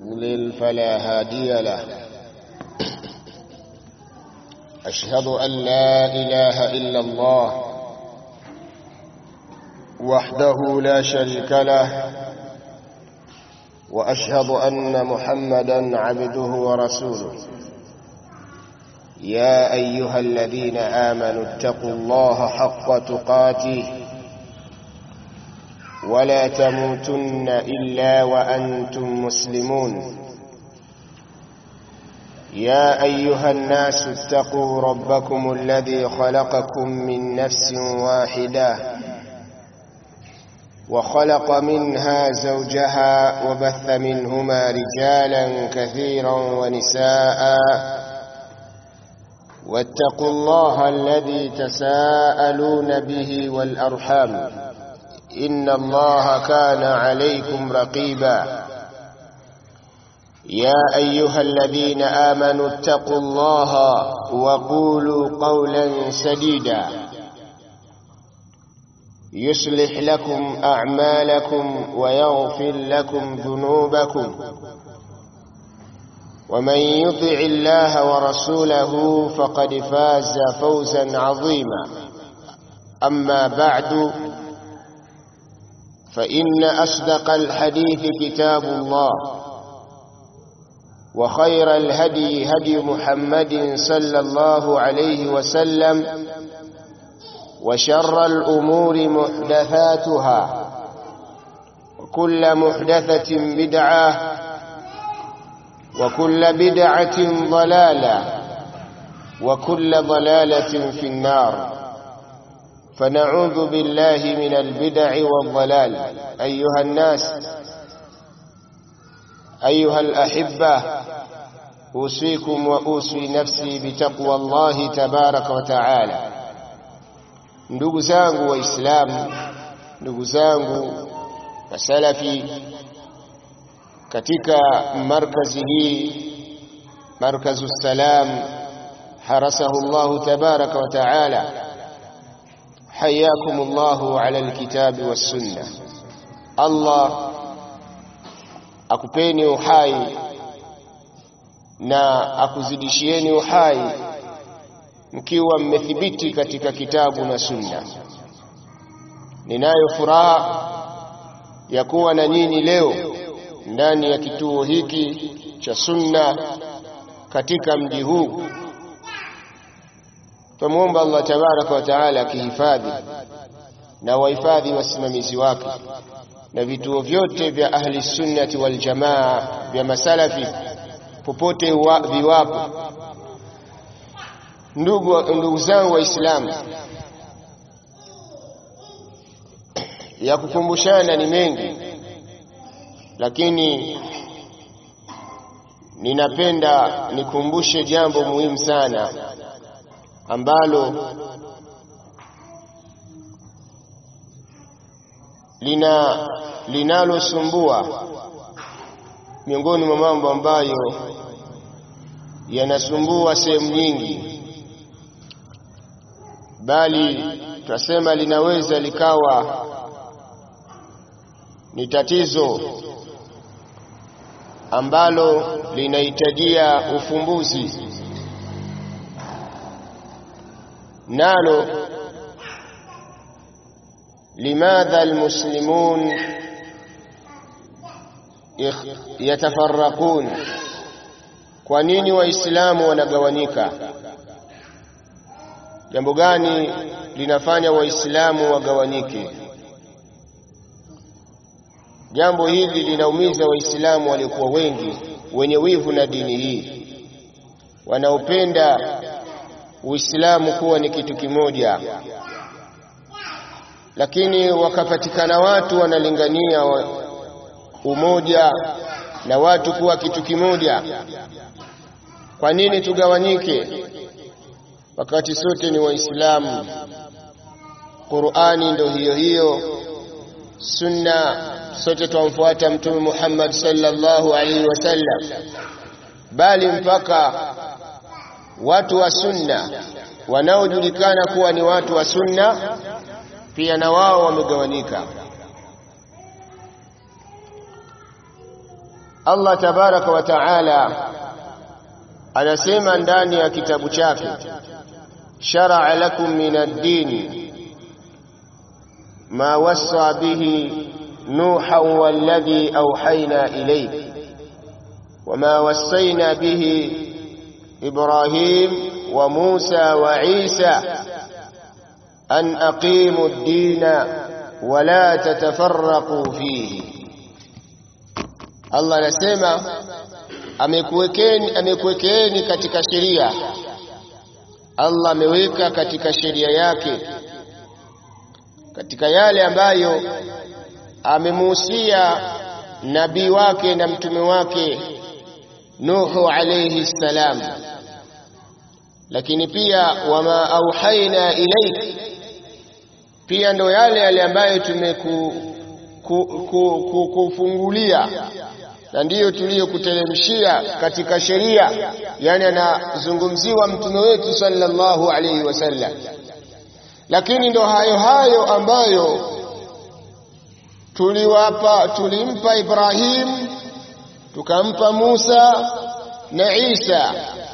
يضلل فلا هادي له أشهد أن لا إله إلا الله وحده لا شريك له وأشهد أن محمدا عبده ورسوله يا أيها الذين آمنوا اتقوا الله حق تقاته ولا تموتن إلا وأنتم مسلمون يا أيها الناس اتقوا ربكم الذي خلقكم من نفس واحدة وخلق منها زوجها وبث منهما رجالا كثيرا ونساء واتقوا الله الذي تساءلون به والأرحام إن الله كان عليكم رقيبا يا أيها الذين آمنوا اتقوا الله وقولوا قولا سديدا يصلح لكم أعمالكم ويغفر لكم ذنوبكم ومن يطع الله ورسوله فقد فاز فوزا عظيما أما بعد فإن أصدق الحديث كتاب الله وخير الهدي هدي محمد صلى الله عليه وسلم وشر الأمور محدثاتها وكل محدثة بدعة وكل بدعة ضلالة وكل ضلالة في النار فنعوذ بالله من البدع والضلال أيها الناس أيها الأحبة أوصيكم وأوصي نفسي بتقوى الله تبارك وتعالى ndugu zangu waislamu ndugu zangu wasalafi katika markazi hii markazu salam harasahu llahu tabaraka wa taala حياكم الله على الكتاب والسنة الله akupeni uhai na akuzidishieni uhai mkiwa mmethibiti katika kitabu na sunna ninayo furaha ya kuwa na nyinyi leo ndani ya kituo hiki cha sunna katika mji huu Tumwomba Allah tabaraka wa taala akihifadhi na wahifadhi wasimamizi wake na vituo vyote vya ahli sunnati wal jamaa vya masalafi popote wa, viwapo. Ndugu, ndugu zangu Waislamu, ya kukumbushana ni mengi, lakini ninapenda nikumbushe jambo muhimu sana ambalo lina linalosumbua miongoni mwa mambo ambayo yanasumbua sehemu nyingi, bali tunasema linaweza likawa ni tatizo ambalo linahitajia ufumbuzi nalo limadha almuslimun yatafarraqun kwa nini waislamu wanagawanyika jambo gani linafanya waislamu wagawanyike jambo hili linaumiza waislamu waliokuwa wengi wenye wivu na dini hii wanaopenda Uislamu kuwa ni kitu kimoja, lakini wakapatikana watu wanalingania umoja na watu kuwa kitu kimoja. Kwa nini tugawanyike wakati sote ni Waislamu? Qur'ani ndo hiyo hiyo, sunna sote twamfuata Mtume Muhammad sallallahu alaihi wasallam, bali mpaka watu wa sunna wanaojulikana kuwa ni watu wa sunna pia na wao wamegawanyika. Allah tabaraka wa taala anasema ndani ya kitabu chake shar'a lakum min ad-din ma wassa bihi nuha walladhi awhayna ilayk wama wassayna bihi ibrahim wa musa wa isa an aqimu ad-din wa la tatafarraqu fihi Allah anasema amekuwekeni amekuwekeeni katika sheria Allah ameweka katika sheria yake katika yale ambayo amemuhusia nabii wake na mtume wake Nuhu alayhi salam lakini pia wama auhaina ilaik pia ndo yale yale ambayo tumeku kufungulia na ndiyo tuliyokuteremshia katika sheria yani anazungumziwa mtume wetu sallallahu alaihi wasallam lakini ndo hayo hayo ambayo tuliwapa tulimpa Ibrahim tukampa Musa na Isa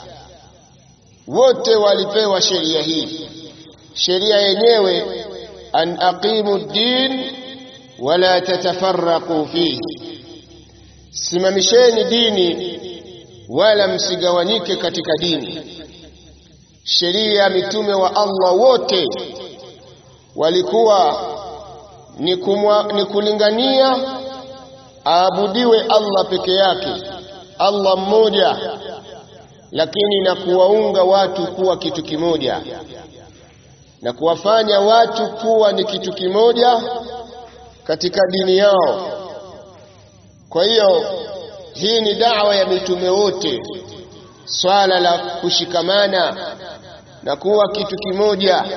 wote walipewa sheria hii sheria yenyewe an aqimu din wala tatafarraqu fihi simamisheni dini wala msigawanyike katika dini sheria ya mitume wa Allah wote walikuwa ni, kumwa, ni kulingania aabudiwe Allah peke yake Allah mmoja lakini na kuwaunga watu kuwa kitu kimoja na kuwafanya watu kuwa ni kitu kimoja katika dini yao kwa hiyo hii ni dawa ya mitume wote swala la kushikamana na kuwa kitu kimoja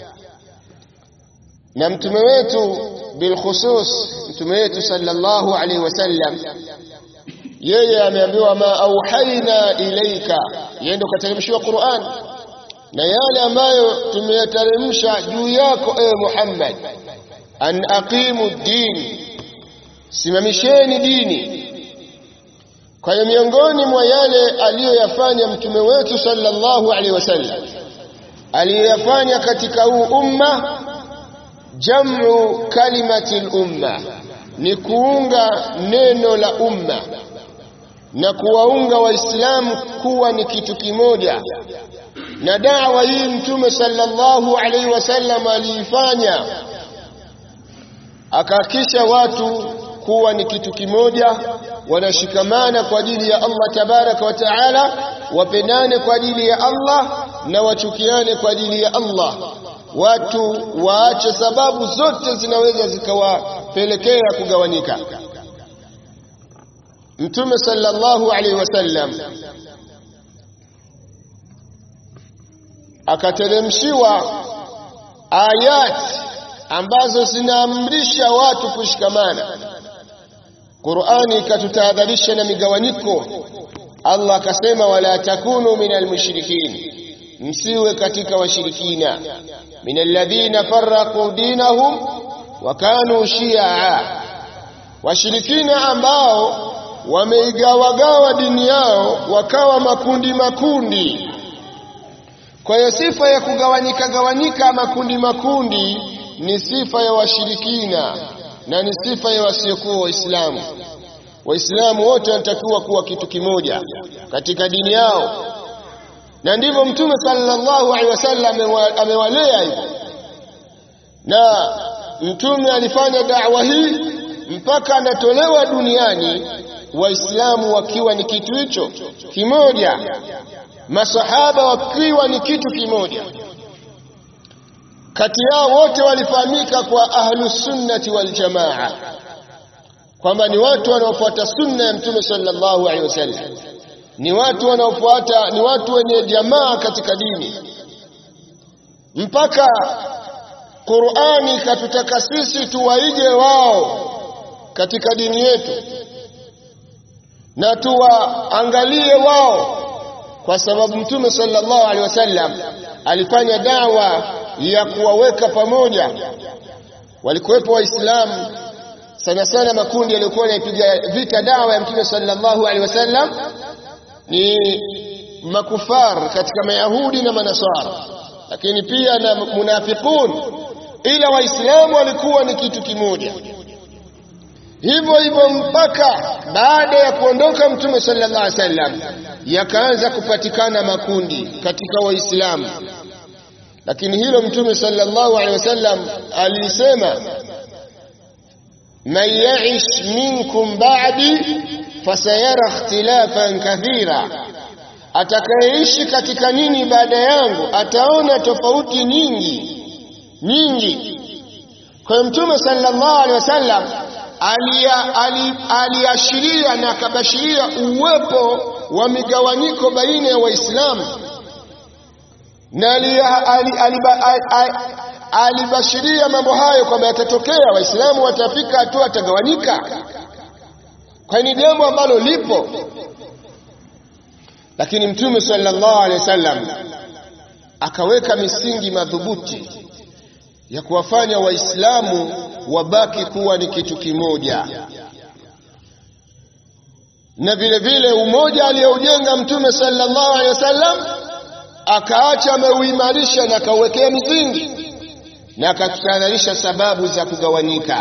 na mtume wetu bilkhusus mtume wetu sallallahu alaihi wasallam yeye ameambiwa ma auhaina ilaika yeye ndo kateremshiwa Qur'an na yale ambayo tumeyateremsha juu yako ewe Muhammad an aqimu din simamisheni dini kwa hiyo miongoni mwa yale aliyoyafanya mtume wetu sallallahu alaihi wasallam aliyoyafanya katika huu umma jamu kalimati lumma ni kuunga neno la umma na kuwaunga waislamu kuwa ni kitu kimoja na dawa hii mtume sallallahu alaihi wasallam aliifanya akahakisha watu kuwa ni kitu kimoja wanashikamana kwa ajili ya Allah tabaraka wa taala wapendane kwa ajili ya Allah na wachukiane kwa ajili ya Allah watu waache sababu zote zinaweza zikawapelekea kugawanyika mtume sallallahu alaihi wasallam akateremshiwa ayat ambazo zinaamrisha watu kushikamana Qur'ani ikatutahadharisha na migawanyiko Allah akasema wala takunu minal mushrikin msiwe katika washirikina minal ladhina farraqu dinahum wa kanu shi'a washirikina ambao wameigawagawa dini yao wakawa makundi makundi kwa hiyo sifa ya kugawanyika gawanyika makundi makundi ni sifa ya washirikina na ni sifa ya wasiokuwa waislamu waislamu wote wanatakiwa kuwa kitu kimoja katika dini yao na ndivyo mtume sallallahu alaihi wasallam amewalea hivyo na mtume alifanya da'wa hii mpaka anatolewa duniani waislamu wakiwa ni kitu hicho kimoja masahaba wakiwa ni kitu kimoja kati yao wote walifahamika kwa ahlus sunnati wal jamaa kwamba ni watu wanaofuata sunna ya mtume sallallahu alaihi wasallam ni watu wanaofuata ni watu wenye jamaa katika dini mpaka Qur'ani katutaka sisi tuwaige wao katika dini yetu na tuwaangalie wao kwa sababu mtume sallallahu alaihi wasallam alifanya dawa ya kuwaweka pamoja walikuwepo waislamu sana sana makundi yaliyokuwa yanaipiga vita dawa ya mtume sallallahu alaihi wasallam ni makufar katika mayahudi na manasara lakini pia na munafiqun ila waislamu walikuwa ni kitu kimoja hivyo hivyo mpaka baada ya kuondoka mtume sallallahu alaihi wasallam yakaanza kupatikana makundi katika waislamu lakini hilo mtume sallallahu alaihi wasallam alisema man ya'ish minkum ba'di fasayara ikhtilafan kathira atakayeishi katika nini baada yangu ataona tofauti nyingi nyingi kwa mtume sallallahu alaihi wasallam aliashiria na akabashiria uwepo wa migawanyiko baina ya waislamu na alibashiria mambo hayo kwamba yatatokea waislamu watafika hatua watagawanyika kwa ni jambo ambalo lipo lakini mtume sallallahu alaihi wasallam akaweka misingi madhubuti ya kuwafanya waislamu wabaki kuwa ni kitu kimoja na vile vile umoja aliyoujenga mtume sallallahu alaihi wasallam akaacha ameuimarisha na akauwekea misingi na akatutahadharisha sababu za kugawanyika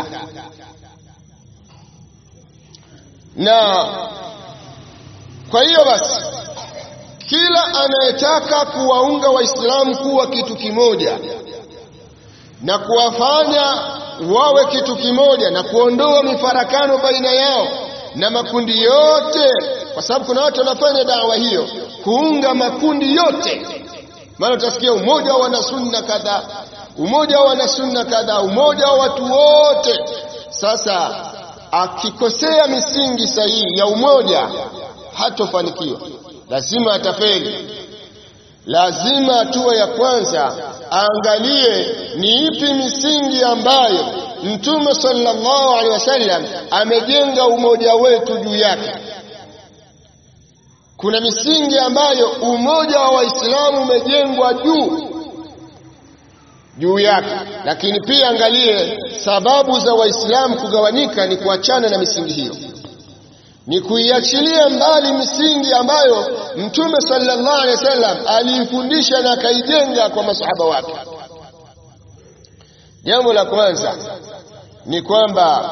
na kwa hiyo basi kila anayetaka kuwaunga waislamu kuwa kitu kimoja na kuwafanya wawe kitu kimoja na kuondoa mifarakano baina yao na makundi yote kwa sababu kuna watu wanafanya dawa hiyo kuunga makundi yote maana utasikia umoja wa wanasunna kadhaa umoja wa wanasunna kadhaa umoja wa watu wote sasa akikosea misingi sahihi ya umoja hatofanikiwa lazima atafeli lazima hatua ya kwanza aangalie ni ipi misingi ambayo mtume sallallahu alaihi wasallam amejenga umoja wetu juu yake kuna misingi ambayo umoja wa waislamu umejengwa juu juu yake lakini pia angalie sababu za waislamu kugawanyika ni kuachana na misingi hiyo ni kuiachilia mbali misingi ambayo mtume sallallahu alaihi wasallam aliifundisha na akaijenga kwa masahaba wake jambo la kwanza ni kwamba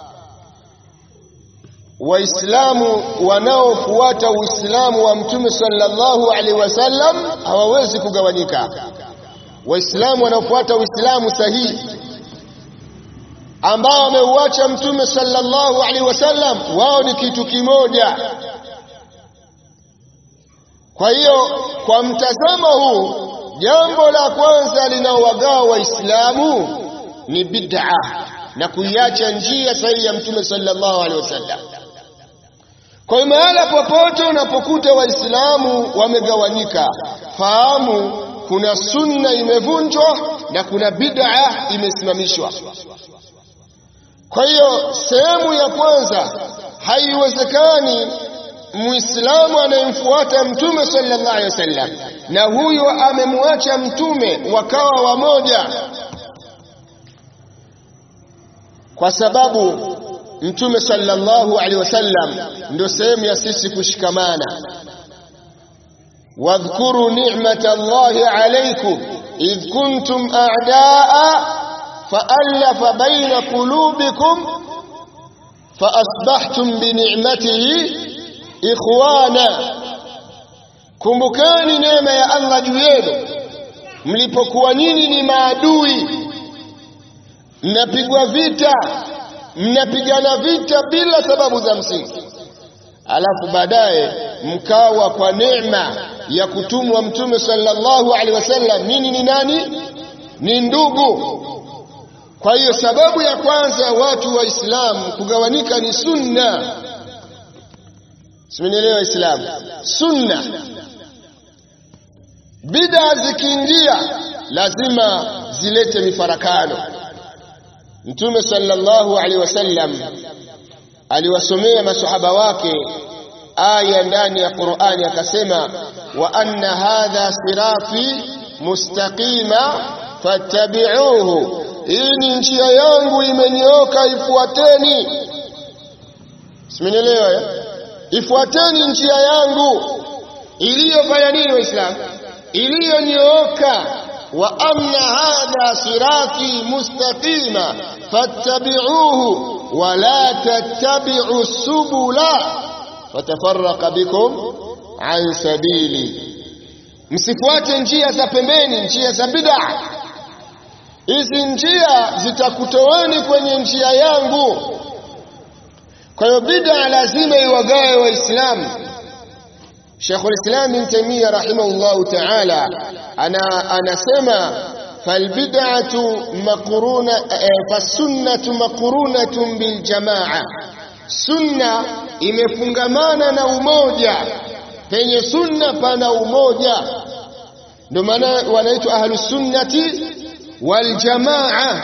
waislamu wanaofuata uislamu wa mtume sallallahu alaihi wasallam hawawezi kugawanyika waislamu wanaofuata uislamu sahihi ambao wameuacha mtume sallallahu alaihi wasallam wao ni kitu kimoja kwa hiyo kwa mtazamo huu jambo la kwanza linaowagawa waislamu ni bid'a na kuiacha njia sahihi ya mtume sallallahu alaihi wasallam kwa hiyo mahala popote unapokuta waislamu wamegawanyika fahamu kuna sunna imevunjwa na kuna bid'a imesimamishwa kwa hiyo sehemu ya kwanza haiwezekani muislamu anayemfuata mtume sallallahu alaihi wasallam na huyo amemwacha mtume wakawa wamoja kwa sababu mtume sallallahu alaihi wasallam ndio sehemu ya sisi kushikamana wadhkuru ni'mata Allahi alaykum idh kuntum a'daa فألف بين قلوبكم فأصبحتم بنعمته إخوانا kumbukani neema ya Allah juu yenu mlipokuwa nyinyi ni maadui mnapigwa vita mnapigana vita bila sababu za msingi alafu baadaye mkawa kwa neema ya kutumwa mtume sallallahu alaihi wasallam nini ni nani ni ndugu kwa hiyo sababu ya kwanza ya watu wa Islam kugawanyika ni sunna. Simenielewa Waislamu? Sunna. Bid'a zikiingia lazima zilete mifarakano. Mtume sallallahu alaihi wasallam aliwasomea masahaba wake aya ndani ya Qur'ani akasema wa anna hadha sirati mustaqima fattabi'uhu hii ni njia yangu imenyooka ifuateni simenielewa eh? ifuateni njia yangu iliyofanya nini waislamu iliyonyooka wa anna hadha sirati mustaqima fattabi'uhu wa la tattabi'u subula fatafarraqa bikum an sabili msifuate njia za pembeni njia za bid'a hizi njia zitakutoweni kwenye njia yangu kwa hiyo bid'a lazima iwagawe waislamu Sheikh al-Islam Ibn Taymiyyah rahimahullahu ta'ala ana anasema falbid'atu maqruna fasunnatu maqrunatun bil jamaa sunna imefungamana na umoja penye sunna pana umoja ndio maana wanaitwa ahlus sunnati wal jamaa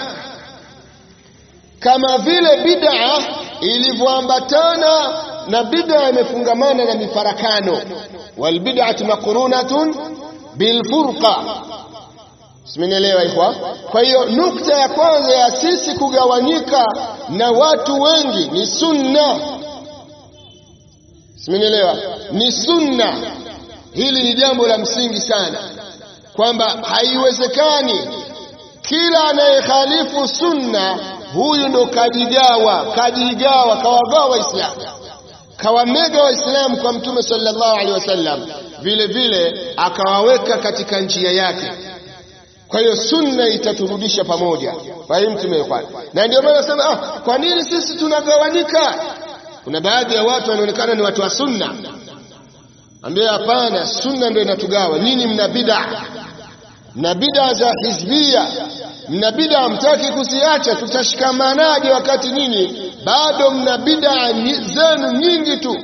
kama vile bid'a ilivyoambatana na bid'a imefungamana na mifarakano wal bid'atu maqrunatun bil furqa simenielewa ikhwa kwa hiyo nukta ya kwanza ya sisi kugawanyika na watu wengi ni sunna simenielewa ni sunna hili ni jambo la msingi sana kwamba haiwezekani kila anayekhalifu sunna huyu ndo kajigawa kajigawa kawagawa waislamu kawamega waislamu kwa mtume sallallahu alaihi wasallam vile vile akawaweka katika njia yake kwa hiyo sunna itaturudisha pamoja fahimu tumekwani na ndio maana nasema ah, kwa nini sisi tunagawanyika kuna baadhi ya watu wanaonekana ni watu wa sunna ambia hapana sunna ndio inatugawa nyinyi mna bid'a mna bid'a za hizbia mna bid'a hamtaki kuziacha tutashikamanaje wakati nyinyi bado mna bid'a zenu nyingi tu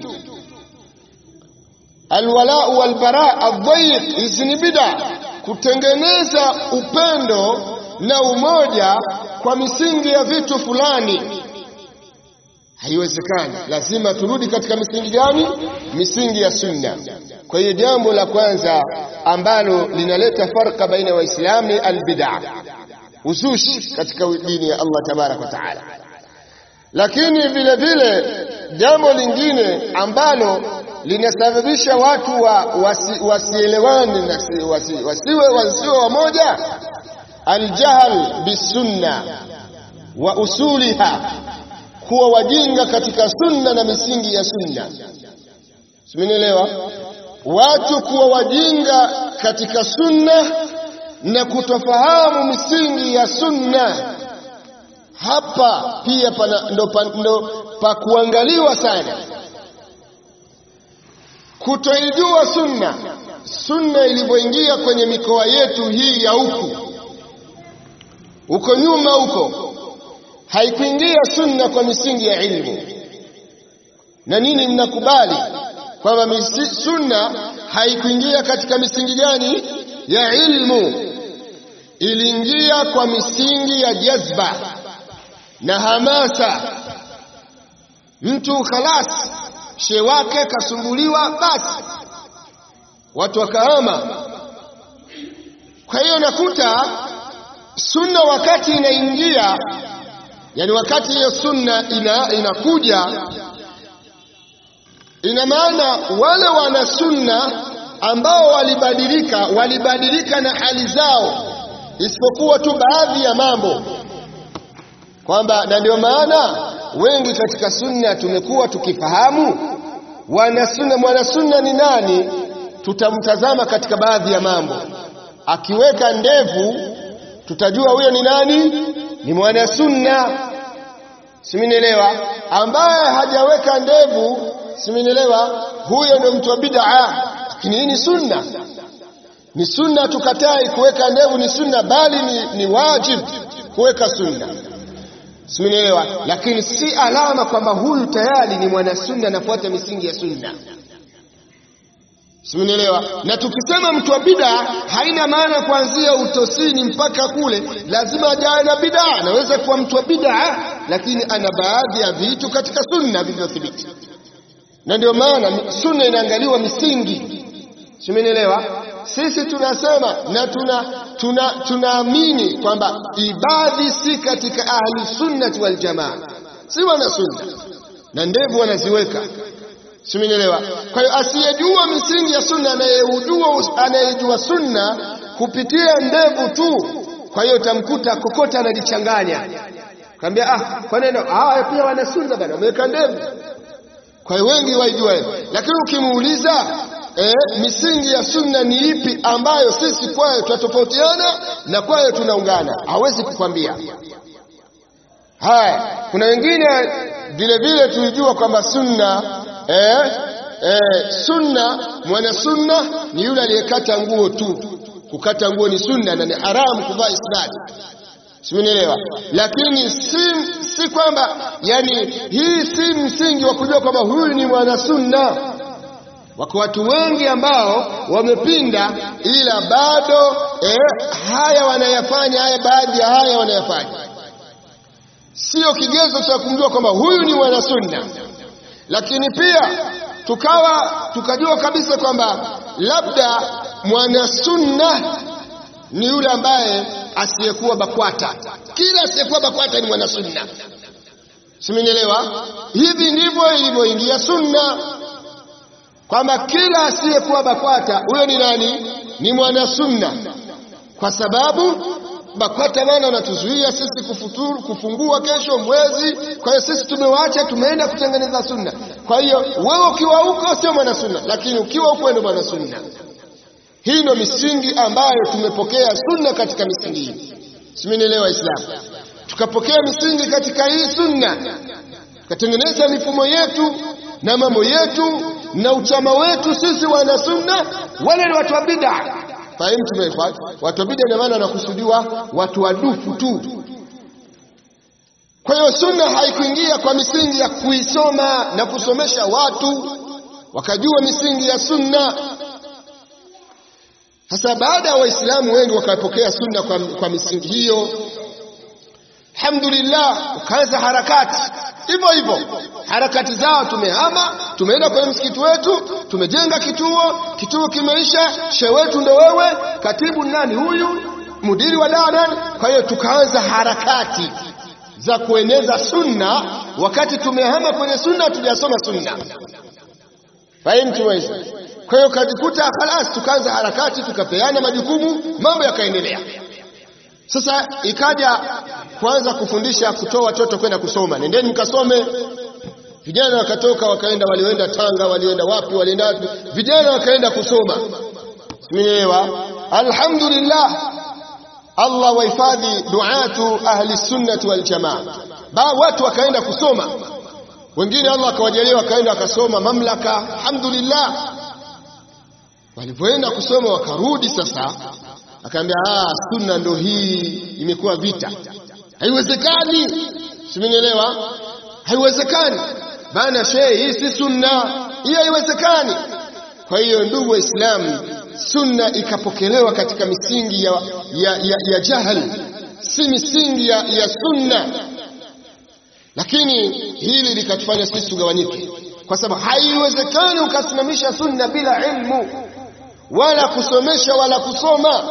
alwala walbara adhayiq hizi ni bid'a kutengeneza upendo na umoja kwa misingi ya vitu fulani haiwezekani lazima turudi katika misingi gani misingi ya sunna kwa hiyo jambo la kwanza ambalo linaleta farka baina ya waislamu ni albid'a uzushi katika dini ya Allah tabarak wa taala lakini vile vile jambo lingine ambalo linasababisha watu wa, wasi, wasielewane na wasi, wasiwe wasiwe wamoja aljahl bisunna wa usuliha kuwa wajinga katika sunna na misingi ya sunna simenielewa watu kuwa wajinga katika sunna na kutofahamu misingi ya sunna hapa pia pana, ndo, pa, ndo pa kuangaliwa sana kutoijua sunna sunna ilivyoingia kwenye mikoa yetu hii ya huku huko nyuma huko haikuingia sunna kwa misingi ya ilmu na nini mnakubali kwamba sunna haikuingia katika misingi gani ya ilmu iliingia kwa misingi ya jazba na hamasa mtu khalas she wake kasumbuliwa basi watu wakahama kwa hiyo nakuta sunna wakati inaingia yani wakati hiyo sunna ina, inakuja ina maana wale wana sunna ambao walibadilika walibadilika na hali zao isipokuwa tu baadhi ya mambo kwamba na ndio maana wengi katika sunna tumekuwa tukifahamu wana sunna mwana sunna ni nani tutamtazama katika baadhi ya mambo akiweka ndevu tutajua huyo ni nani ni mwana sunna simenielewa ambaye hajaweka ndevu simenielewa huyo ndio mtu wa bid'a lakini hii ni sunna ni sunna tukatai kuweka ndevu ni sunna bali ni, ni wajib kuweka sunna simenielewa lakini si alama kwamba huyu tayari ni mwana sunna anafuata misingi ya sunna simenielewa na tukisema mtu wa bid'a haina maana kuanzia utosini mpaka kule lazima ajawe na bid'a anaweza kuwa mtu wa bid'a lakini ana baadhi ya vitu katika sunna vilivyothibiti na ndio maana sunna inaangaliwa misingi simenielewa sisi tunasema na tuna tuna tunaamini kwamba ibadhi si katika ahli sunnati wal jamaa, si wana sunna na ndevu wanaziweka, simenielewa? Kwa hiyo asiyejua misingi ya sunna, anayejua anayejua sunna kupitia ndevu tu, kwa hiyo utamkuta kokota analichanganya, kaambia ah, kwa neno hawa pia wana sunna bana, wameweka ndevu. Kwa hiyo wengi waijua hiyo, lakini ukimuuliza eh, misingi ya sunna ni ipi ambayo sisi kwayo tunatofautiana na kwayo tunaungana, hawezi kukwambia. Haya, kuna wengine vile vile tulijua kwamba sunna eh, eh, sunna mwana sunna ni yule aliyekata nguo tu. Kukata nguo ni sunna na ni haramu kuvaa isnadi, simenielewa? Lakini si, si kwamba yani, hii si msingi wa kujua kwamba huyu ni mwana sunna. Wako watu wengi ambao wamepinda, ila bado eh, haya wanayafanya, haya baadhi ya haya wanayafanya sio kigezo cha kumjua kwamba huyu ni mwana sunna. Lakini pia tukawa tukajua kabisa kwamba labda mwana sunna ni yule ambaye asiyekuwa BAKWATA. Kila asiyekuwa BAKWATA ni mwana sunna, simenielewa? Hivi ndivyo ilivyoingia sunna kwamba kila asiyekuwa BAKWATA huyo ni nani? Ni mwana sunna, kwa sababu BAKWATA bana wanatuzuia sisi kufuturu kufungua kesho mwezi. Kwa hiyo sisi tumewaacha, tumeenda kutengeneza sunna. Kwa hiyo wewe ukiwa huko sio mwana sunna, lakini ukiwa huko ndio mwana sunna. Hii ndio misingi ambayo tumepokea sunna katika misingi hii, simenielewa Islam. Tukapokea misingi katika hii sunna, tukatengeneza mifumo yetu na mambo yetu na uchama wetu. Sisi wana sunna, wale ni watu wa bid'a Fahimu tumefuata watu wa bid'a, ndio maana wanakusudiwa watu wadufu tu. Kwa hiyo sunna haikuingia kwa misingi ya kuisoma na kusomesha watu wakajua misingi ya sunna. Sasa baada ya Waislamu wengi wakapokea sunna kwa, kwa misingi hiyo, alhamdulillah, ukaanza harakati hivyo hivyo, harakati zao. Tumehama, tumeenda kwenye msikiti wetu, tumejenga kituo, kituo kimeisha, shehe wetu ndo wewe, katibu nani huyu, mudiri wa dawa nani. Kwa hiyo tukaanza harakati za kueneza sunna, wakati tumehama kwenye sunna, tujasoma sunna. Fahimu tuweza. Kwa hiyo kajikuta khalas, tukaanza harakati, tukapeana majukumu, mambo yakaendelea. Sasa ikaja kuanza kufundisha kutoa watoto kwenda kusoma, nendeni mkasome. Vijana wakatoka wakaenda, walioenda Tanga, walioenda wapi, walienda wapi, vijana wakaenda kusoma. Simeelewa? Alhamdulillah, Allah wahifadhi duatu ahli sunnati wal jamaa. Ba watu wakaenda kusoma, wengine Allah akawajalia wakaenda wakasoma mamlaka, alhamdulillah. Walipoenda kusoma wakarudi sasa akaambia ah, sunna ndo hii imekuwa vita, haiwezekani. Simenielewa? Haiwezekani bana, shehe, hii si sunna, hii haiwezekani. Kwa hiyo ndugu Waislamu, sunna ikapokelewa katika misingi ya, ya, ya, ya jahal, si misingi ya, ya sunna. Lakini hili likatufanya sisi tugawanyike, kwa sababu haiwezekani ukasimamisha sunna bila ilmu wala kusomesha wala kusoma.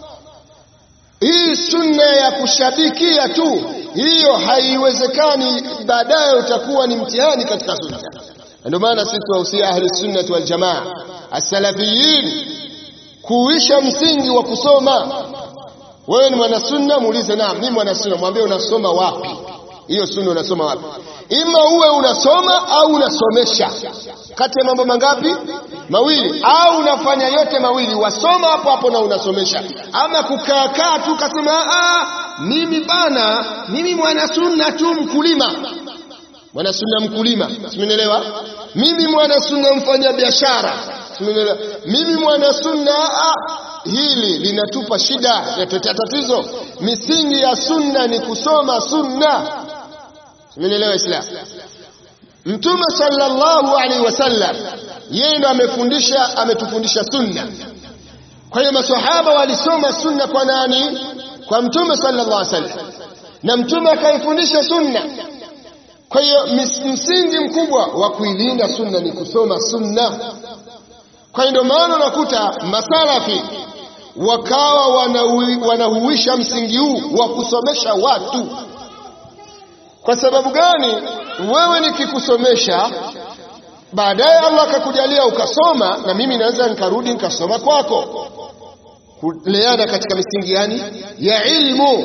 Hii sunna ya kushabikia tu, hiyo haiwezekani. Baadaye utakuwa ni mtihani katika sunna. Ndio maana sisi tuwahusia ahli sunnati wal jamaa as-salafiyin kuisha msingi wa kusoma. Wewe ni mwana sunna, muulize naam, mimi mwana sunna, mwambie unasoma wapi hiyo sunna, unasoma wapi? Ima uwe unasoma au unasomesha, kati ya mambo mangapi? Mawili. Au unafanya yote mawili, wasoma hapo hapo na unasomesha. Ama kukaakaa tu kasema ah, mimi bana, mimi mwana sunna tu, mkulima mwana sunna mkulima, simenielewa? Mimi mwana sunna mfanya biashara, simenielewa? Mimi mwana sunna ah, hili linatupa shida, linatuletea tatizo. Misingi ya sunna ni kusoma sunna, simenielewa Islam? Mtume sallallahu alaihi wasallam yeye ndo amefundisha, ametufundisha sunna. Kwa hiyo maswahaba walisoma sunna kwa nani? Kwa Mtume sallallahu alaihi wasallam, na Mtume akaifundisha sunna. Kwa hiyo msingi mkubwa wa kuilinda sunna ni kusoma sunna. Kwa hiyo ndio maana unakuta masalafi wakawa wanaui- wanahuisha msingi huu wa kusomesha watu. Kwa sababu gani? Wewe nikikusomesha baadaye Allah akakujalia ukasoma, na mimi naweza nikarudi nikasoma kwako, kuleana katika misingi yani ya ilmu.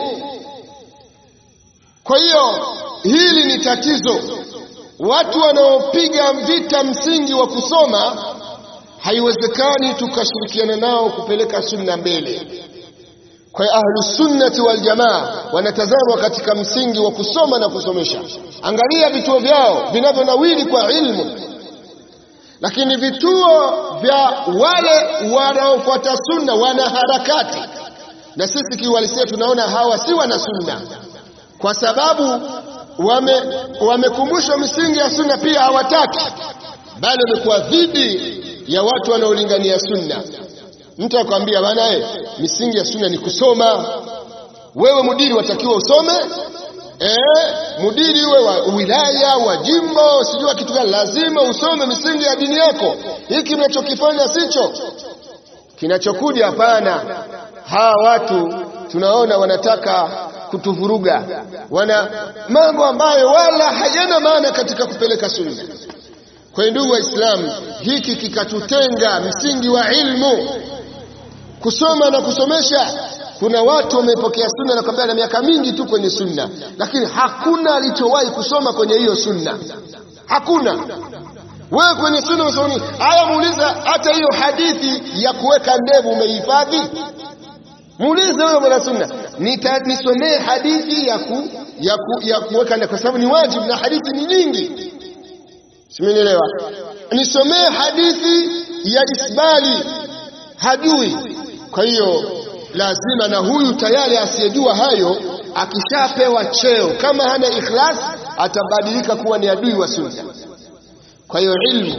Kwa hiyo hili ni tatizo. Watu wanaopiga vita msingi wa kusoma, haiwezekani tukashirikiana nao kupeleka sunna mbele. Kwa hiyo ahlu sunnati wal jamaa wanatazamwa katika msingi wa kusoma na kusomesha. Angalia vituo vyao vinavyonawili kwa ilmu, lakini vituo vya wale wanaofuata sunna wana harakati, na sisi kiuhalisia tunaona hawa si wana sunna, kwa sababu wame wamekumbushwa misingi ya sunna, pia hawataki, bali wamekuwa dhidi ya watu wanaolingania sunna. Mtu akwambia bana, eh, misingi ya sunna ni kusoma. Wewe mudiri watakiwa usome eh, mudiri uwe wa wilaya wa jimbo, sijua kitu gani, lazima usome misingi ya dini yako. Hiki mnachokifanya sicho kinachokuja. Hapana, hawa watu tunaona wanataka kutuvuruga, wana mambo ambayo wala hayana maana katika kupeleka sunna. Kwa hiyo ndugu Waislamu, hiki kikatutenga msingi wa ilmu, kusoma na kusomesha. Kuna watu wamepokea sunna na kwambia na miaka mingi tu kwenye sunna, lakini hakuna alichowahi kusoma kwenye hiyo sunna, hakuna. Wewe kwenye sunna unasoma nini? Aya, muuliza hata hiyo hadithi ya kuweka ndevu umehifadhi? Muulize huyo mwana sunna, nita nisomee hadithi ya ku, ya, ku, ya kuweka ndevu, kwa sababu ni wajibu na hadithi ni nyingi Simenielewa? Nisomee hadithi ya isbali, hajui. Kwa hiyo lazima na huyu tayari asiyejua hayo, akishapewa cheo, kama hana ikhlas, atabadilika kuwa ni adui wa sunna. Kwa hiyo ilmu,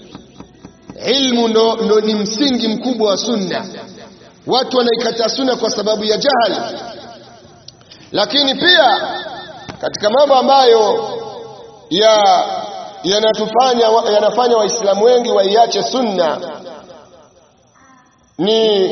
ilmu ndo, ndo ni msingi mkubwa wa sunna. Watu wanaikataa sunna kwa sababu ya jahali, lakini pia katika mambo ambayo ya yanatufanya yanafanya waislamu wengi waiache sunna ni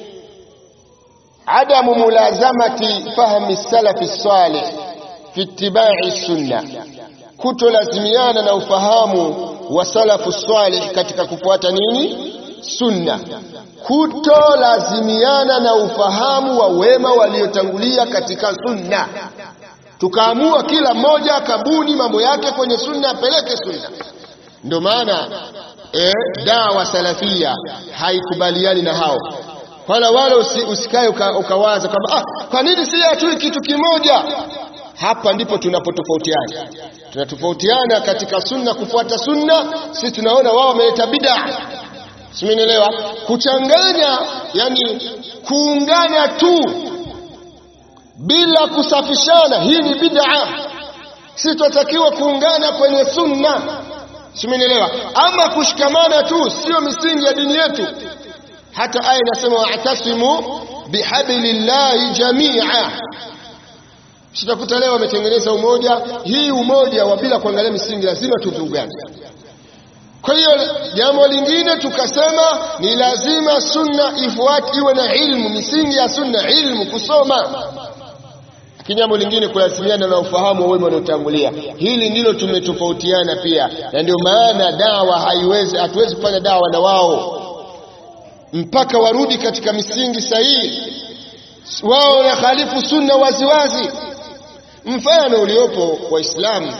adamu mulazamati fahmi salafi salih fi ittibai sunna, kutolazimiana na ufahamu wa salafu salih katika kufuata nini sunna, kutolazimiana na ufahamu wa wema waliotangulia katika sunna tukaamua kila mmoja akabuni mambo yake kwenye sunna apeleke sunna. Ndio maana eh, dawa salafia haikubaliani na hao wala wala usi, usikae uka, ukawaza kwamba ah, kwa nini si hatui kitu kimoja? Hapa ndipo tunapotofautiana. Tunatofautiana katika sunna, kufuata sunna. Sisi tunaona wao wameleta bid'a, simenielewa? Kuchanganya, yani kuungana tu bila kusafishana, hii ni bid'a. Sisi tunatakiwa kuungana kwenye sunna, simenielewa? Ama kushikamana tu sio misingi ya dini yetu. Hata aya inasema wa'tasimu bihablillahi jamia. Sitakuta leo wametengeneza umoja, hii umoja wa bila kuangalia misingi, lazima tuvurugane. Kwa hiyo jambo lingine tukasema ni lazima sunna ifuate, iwe na ilmu, misingi ya sunna, ilmu, kusoma lakini jambo lingine kulazimiana na ufahamu wa wema waliotangulia. Hili ndilo tumetofautiana pia, na ndio maana dawa haiwezi, hatuwezi kufanya dawa na wao mpaka warudi katika misingi sahihi. Wao wanahalifu sunna waziwazi. Mfano uliopo Waislamu,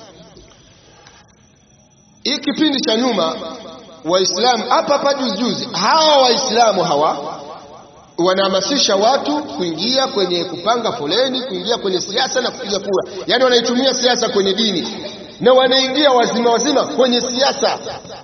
hii kipindi cha nyuma, Waislamu hapa hapa juzi juzi, hawa Waislamu hawa wanahamasisha watu kuingia kwenye kupanga foleni, kuingia kwenye siasa na kupiga kura. Yaani wanaitumia siasa kwenye dini na wanaingia wazima wazima kwenye siasa.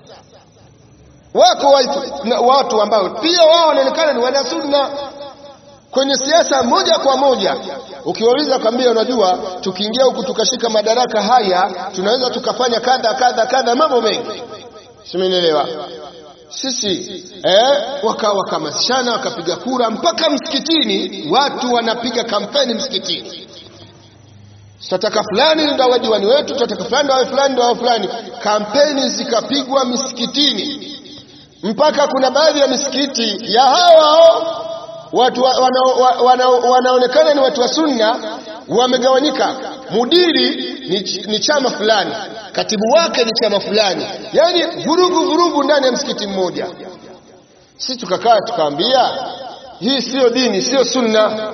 Wako watu, na watu ambao pia wao wanaonekana ni wana sunna kwenye siasa moja kwa moja. Ukiwauliza kwambia, unajua tukiingia huku tukashika madaraka haya tunaweza tukafanya kadha kadha kadha, mambo mengi, simenielewa sisi eh, waka wakahamasishana wakapiga kura mpaka msikitini, watu wanapiga kampeni msikitini, tutataka fulani ndio awe diwani wetu, tutataka fulani ndio awe fulani ndio awe fulani. Kampeni zikapigwa misikitini mpaka kuna baadhi ya misikiti ya hao watu wa, wana, wana, wanaonekana ni watu wa sunna wamegawanyika. Mudiri ni, ni chama fulani, katibu wake ni chama fulani, yaani vurugu vurugu ndani ya msikiti mmoja. Sisi tukakaa tukaambia, hii siyo dini, siyo sunna.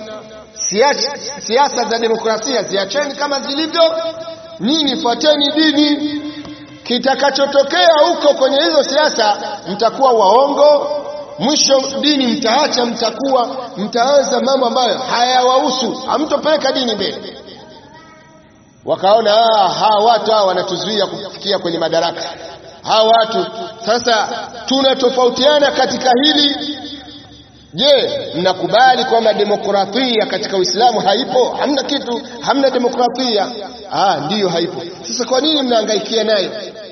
Siasa za demokrasia ziacheni kama zilivyo, nyinyi fuateni dini. Kitakachotokea huko kwenye hizo siasa, mtakuwa waongo mwisho dini mtaacha, mtakuwa mtaanza mambo ambayo hayawahusu, hamtopeleka dini mbele. Wakaona hawa watu hawa wanatuzuia kufikia kwenye madaraka, hawa watu sasa. Tunatofautiana katika hili. Je, mnakubali kwamba demokrasia katika Uislamu haipo? Hamna kitu, hamna demokrasia. Ah, ndiyo haipo. Sasa kwa nini mnahangaikia nayo?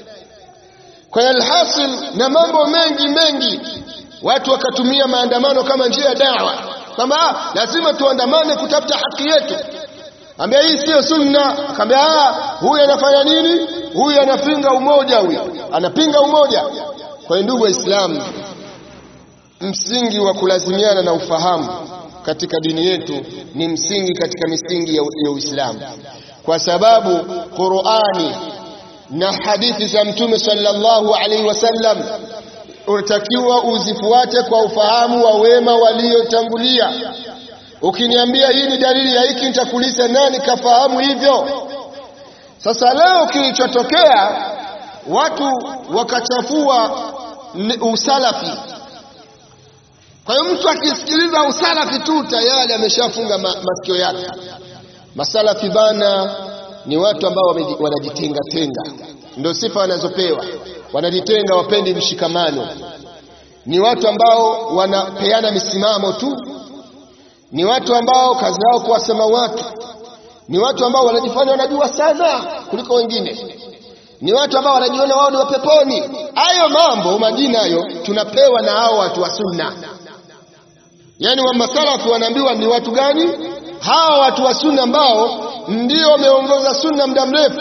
Kwa alhasil na mambo mengi mengi watu wakatumia maandamano kama njia ya dawa, kwamba lazima tuandamane kutafuta haki yetu. Ambia hii siyo sunna. Akaambia huyu anafanya nini? Huyu anapinga umoja, huyu anapinga umoja. Kwa hiyo ndugu Waislamu, msingi wa kulazimiana na ufahamu katika dini yetu ni msingi katika misingi ya Uislamu, kwa sababu Qur'ani na hadithi za Mtume sallallahu alaihi wasallam unatakiwa uzifuate kwa ufahamu wa wema waliotangulia. Ukiniambia hii ni dalili ya hiki, nitakuuliza nani kafahamu hivyo? Sasa leo kilichotokea, watu wakachafua usalafi. Kwa hiyo mtu akisikiliza usalafi tu tayari ameshafunga ma, masikio yake. Masalafi bana ni watu ambao wanajitenga tenga, ndio sifa wanazopewa wanajitenga, wapendi mshikamano. Ni watu ambao wanapeana misimamo tu, ni watu ambao kazi yao kuwasema watu, ni watu ambao wanajifanya wanajua sana kuliko wengine, ni watu ambao wanajiona wao ni wa peponi. Hayo mambo majina hayo tunapewa na hao watu wa sunna. Yaani wa masalafi wanaambiwa ni watu gani? Hawa watu wa sunna ambao ndio wameongoza sunna muda mrefu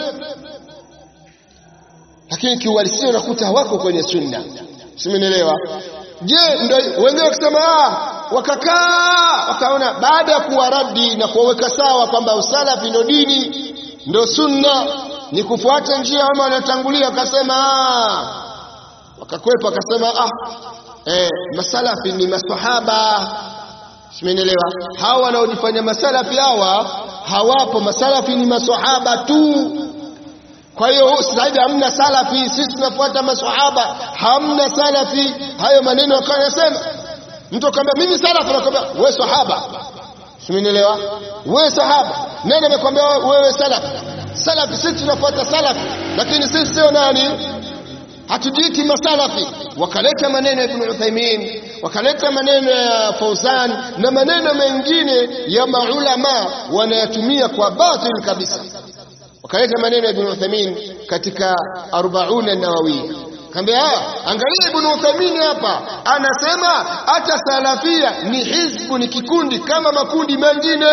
lakini kiuhalisia unakuta hawako kwenye sunna. Simenielewa? Je, ndio wengine wakisema ah, wakakaa wakaona, baada ya kuwaradi na kuwaweka sawa kwamba usalafi ndio dini ndio sunna ni kufuata njia ama wanatangulia, wakasema ah, wakakwepa wakasema ah, eh, masalafi ni masahaba. Simenielewa? Hawa wanaojifanya masalafi hawa hawapo, masalafi ni masahaba tu. Kwa hiyo sasa hivi hamna salafi, sisi tunafuata maswahaba, hamna salafi. Hayo maneno akawa anasema mtu akamwambia mimi salafi, anakwambia wewe sahaba. Simenielewa? Wewe sahaba, nani amekwambia wewe salafi? Salafi sisi tunafuata salafi, lakini sisi sio nani, hatujiiti masalafi. Wakaleta maneno ya Ibn Uthaymeen, wakaleta maneno ya Fauzan na maneno mengine ya maulama wanayatumia kwa batil kabisa wakaleta maneno ya Ibn Uthaymeen katika Arbauna Nawawiya. Kaambia angalia, Ibn Uthaymeen hapa anasema hata salafia ni hizbu, ni kikundi kama makundi mengine.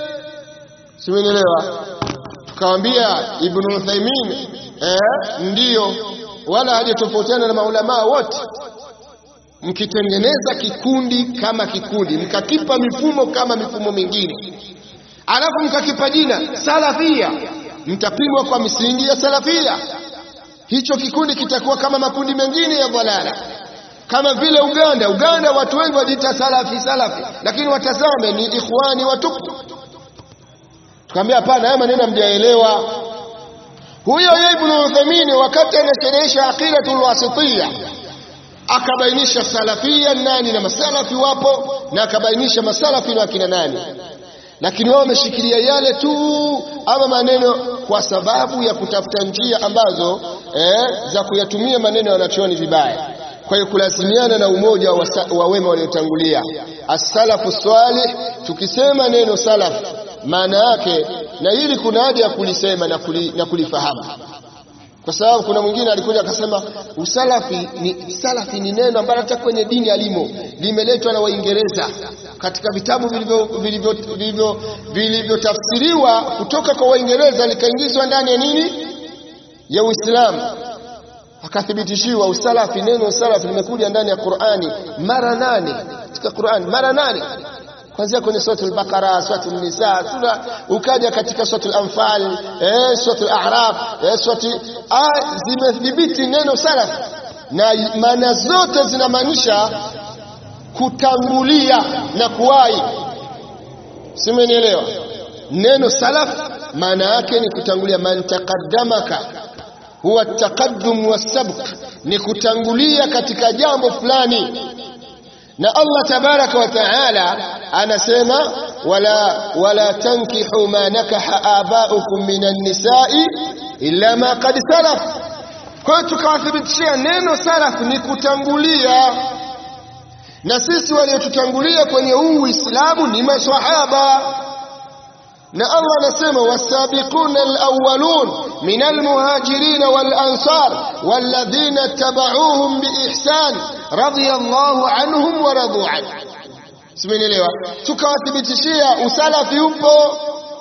Simenelewa? Tukamwambia Ibn Uthaymeen eh, ndiyo, wala hajatofautiana na maulamaa wote. Mkitengeneza kikundi kama kikundi, mkakipa mifumo kama mifumo mingine, alafu mkakipa jina salafia mtapimwa kwa misingi ya salafia. Hicho kikundi kitakuwa kama makundi mengine ya dhalala, kama vile Uganda. Uganda watu wengi wajiita salafi salafi, lakini watazame ni ikhwani watupu. Tukamwambia hapana, haya maneno hamjaelewa. Huyo Ibn Uthaymeen wakati anasherehesha aqidatul wasitiyya akabainisha salafia nani na masalafi wapo, na akabainisha masalafi na akina nani lakini wao wameshikilia yale tu ama maneno kwa sababu ya kutafuta njia ambazo eh, za kuyatumia maneno ya wanachuoni vibaya. Kwa hiyo kulazimiana na umoja wa, wa wema waliotangulia as-salafu salih. Tukisema neno salaf maana yake, na hili kuna haja ya kulisema na, kuli, na kulifahamu kwa sababu kuna mwingine alikuja akasema usalafi ni salafi ni neno ambalo hata kwenye dini alimo limeletwa na Waingereza katika vitabu vilivyotafsiriwa kutoka kwa Waingereza likaingizwa ndani ya nini ya Uislamu. akathibitishiwa usalafi neno salafi limekuja ndani ya Qur'ani mara nane katika Qur'ani mara nane kuanzia kwenye suratul Baqara, suratul Nisa, sura ukaja katika suratul Anfal, eh, suratul A'raf, eh, surati ah, zimethibiti neno salaf na maana zote zinamaanisha kutangulia na kuwahi. Simenielewa? Neno salaf maana yake ni kutangulia, man taqaddamaka huwa taqaddum wasabq, ni kutangulia katika jambo fulani na Allah tabaraka wa taala anasema wala wala tankihu ma nakaha abaukum minan nisai illa ma qad salaf. Kwa hiyo tukawathibitishia neno salaf ni kutangulia, na sisi waliotutangulia kwenye huu Uislamu ni maswahaba na Allah anasema wasabiquna alawwalun min almuhajirin walansar walladhina tabauhum biihsan radiyallahu anhum wa radu an. Simenielewa? Tukawathibitishia usalafi upo.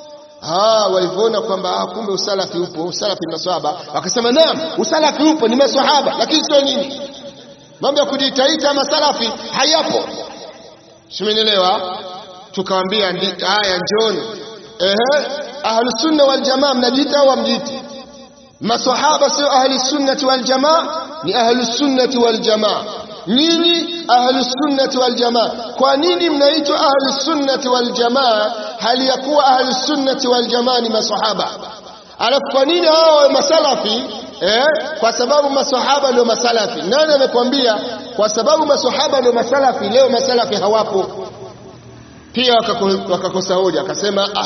Ah, walivyoona kwamba kumbe usalafi upo, usalafi ni maswahaba, wakasema naam, usalafi upo ni maswahaba, lakini sio nini, mambo ya kujitaita masalafi hayapo. Simenielewa? Tukawaambia haya, njoni Ehe, ahlu sunna wal jamaa mnajiita au hamjiiti? Masahaba sio ahli sunnati wal jamaa, ni ahlu sunnati wal jamaa. Nyinyi ahlu sunnati wal jamaa. Kwa nini mnaitwa ahlu sunnati wal jamaa hali ya kuwa ahlu sunnati wal jamaa ni masahaba? Alafu kwa nini hao masalafi? Eh, kwa sababu masahaba ndio masalafi. Nani amekwambia? Kwa sababu masahaba ndio masalafi. Leo masalafi hawapo pia wakakosa hoja, akasema ah,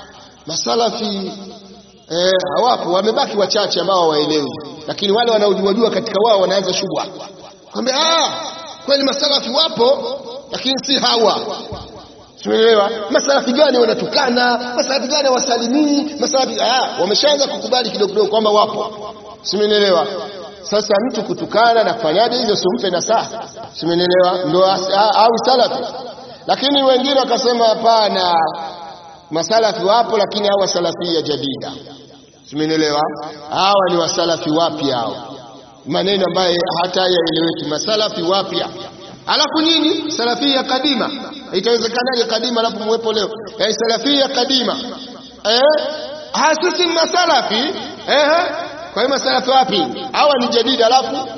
masalafi eh, hawapo, wamebaki wachache ambao hawaelewi, lakini wale wanaojuajua katika wao wanaanza shubha kwamba ah, kweli masalafi wapo, lakini si hawa. Tumeelewa? Masalafi gani wanatukana? Masalafi gani wasalimii? Masalafi ah, wameshaanza kukubali kidogo kidogo kwamba wapo. Simeelewa? Sasa mtu kutukana na kufanyaje hivyo, simpe nasaha. Simeelewa? Ndio au salafi lakini wengine wakasema hapana, masalafi wapo, lakini hawa salafia jadida. Simenielewa? Hawa ni wasalafi wapya hao, maneno ambayo hata yaeleweki. Masalafi wapya, alafu nyinyi salafia kadima. Itawezekanaje kadima alafu muwepo leo? Eh, salafia kadima eh, hasisi masalafi eh, kwa hiyo masalafi wapi? Hawa ni jadida alafu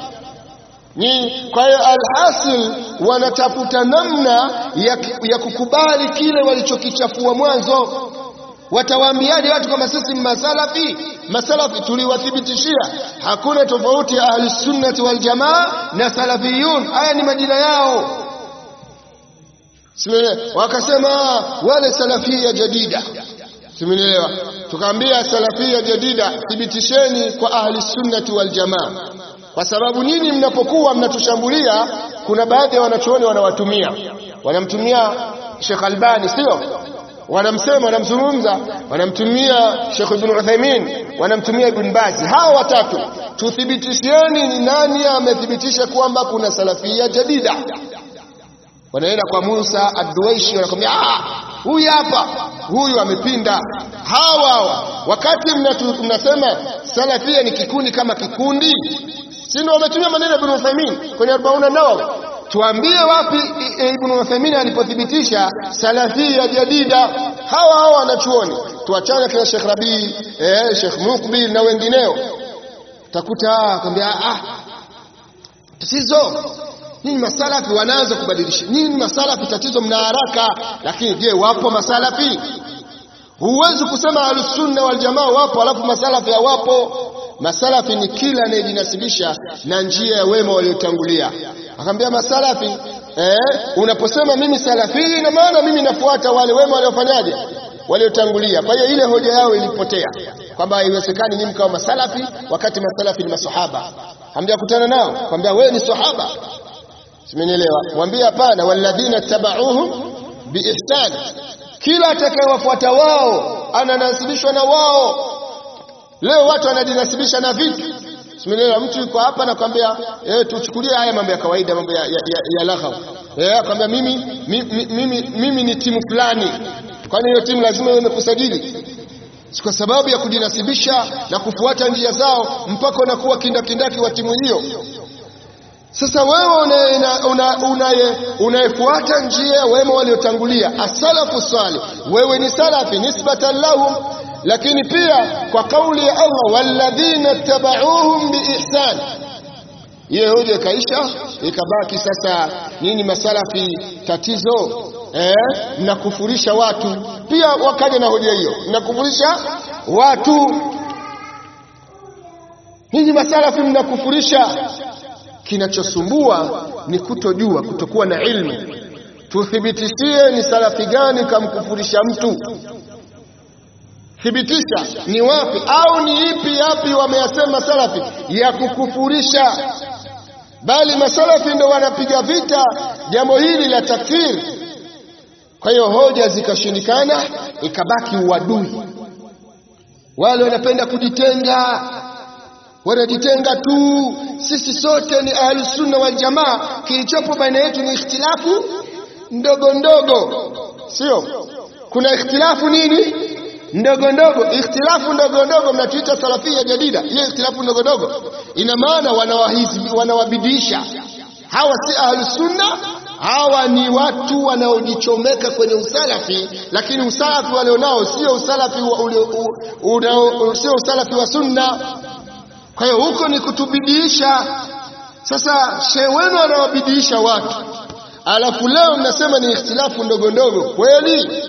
ni kwa hiyo alhasil wanatafuta namna ya, ya kukubali kile walichokichafua mwanzo. Watawaambiaje watu kama sisi masalafi? Masalafi tuliwathibitishia hakuna tofauti ya ahli sunnati wal jamaa na salafiyun, haya ni majina yao. Wakasema wale salafia jadida, simenielewa. Tukaambia salafia jadida, thibitisheni kwa ahli sunnati wal jamaa kwa sababu nyinyi mnapokuwa mnatushambulia, kuna baadhi ya wanachuoni wanawatumia, wanamtumia Sheikh Albani, sio wanamsema, wanamzungumza, wanamtumia Sheikh Ibn Uthaymeen, wanamtumia Ibn Baz. Hawa watatu tuthibitishieni ni nani amethibitisha kwamba kuna salafia jadida. Wanaenda kwa Musa Ad-Duwaishi, wanakwambia ah, huyu hapa, huyu amepinda. Hawa hawa wakati mnasema salafia ni kikundi kama kikundi si ndio wametumia maneno ya Ibn Uthaymeen kwenye 40 Nawawi. Tuambie wapi Ibn Uthaymeen alipothibitisha salafia jadida. Hawa hawa wanachuoni, tuachane kina Sheikh Rabi, eh, Sheikh Mukbil na wengineo, utakuta akwambia ah, tatizo nyinyi masalafi wanaanza kubadilisha. Nyinyi masalafi tatizo mna haraka, lakini je, wapo masalafi? Huwezi kusema ahlusunna wal jamaa wapo alafu masalafi hawapo. Masalafi ni kila anayejinasibisha na njia ya wema waliotangulia. Akamwambia masalafi eh, unaposema mimi salafi, ina maana mimi nafuata wale wema waliofanyaje, waliotangulia. Kwa hiyo ile hoja yao ilipotea kwamba haiwezekani mimi kama masalafi wakati masalafi ni masahaba. Hamjakutana nao, kwambia wewe ni sahaba, simenielewa? Mwambie hapana, walladhina tabauhum biihsan, kila atakayewafuata wao ananasibishwa na wao. Leo watu wanajinasibisha na vitu Simenielewa, mtu yuko hapa nakwambia, eh, tuchukulie haya mambo ya kawaida, mambo ya, ya, ya, ya laghau. Eh, akwambia mimi, mimi, mimi, mimi ni timu fulani. Kwani hiyo timu lazima iwe imekusajili? si kwa sababu ya kujinasibisha na kufuata njia zao mpaka unakuwa kindakindaki wa timu hiyo sasa wewe unayefuata una, una, una njia ya wema waliotangulia asalafu salih wewe ni salafi nisbatan lahum lakini pia kwa kauli ya Allah walladhina tabauhum biihsan hiyo hoja ikaisha ikabaki sasa nini masalafi tatizo eh, mnakufurisha watu pia wakaja na hoja hiyo mnakufurisha watu ninyi masalafi mnakufurisha kinachosumbua ni kutojua kutokuwa na ilmu tuthibitishie ni salafi gani kamkufurisha mtu thibitisha ni wapi au ni ipi yapi wameyasema salafi ya kukufurisha bali masalafi ndo wanapiga vita jambo hili la takfir kwa hiyo hoja zikashindikana ikabaki uadui wale wanapenda kujitenga wanajitenga tu sisi sote ni ahlusunna wal jamaa kilichopo baina yetu ni ikhtilafu ndogo ndogo sio kuna ikhtilafu nini ndogo ndogo ikhtilafu ndogo ndogo mnatuita salafia jadida hiyo ikhtilafu ndogo ndogo ina maana wanawabidisha hawa si ahlusunna hawa ni watu wanaojichomeka kwenye usalafi lakini usalafi walionao sio usalafi wa, sio usalafi wa sunna kwa hiyo huko ni kutubidiisha sasa shehe wenu anawabidiisha watu alafu leo mnasema ni ikhtilafu ndogo ndogo kweli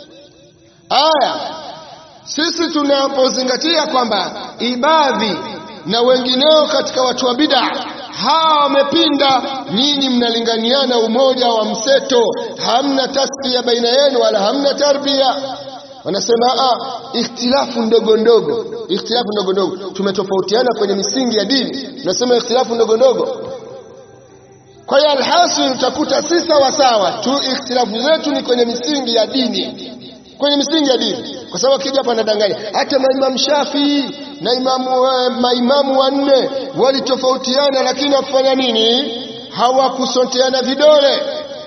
aya sisi tunapozingatia kwamba ibadhi na wengineo katika watu wa bid'a hawa wamepinda nyinyi mnalinganiana umoja wa mseto hamna tasfia baina yenu wala hamna tarbia wanasema ah ikhtilafu ndogo ndogo ikhtilafu ndogo ndogo tumetofautiana kwenye misingi ya dini tunasema ikhtilafu ndogo ndogo kwa hiyo alhasil utakuta si sawa sawa tu ikhtilafu zetu ni kwenye misingi ya dini kwenye misingi ya dini kwa sababu akija hapa anadanganya hata maimamu Shafii na imamu uh, maimamu wanne walitofautiana lakini wakufanya nini hawakusonteana vidole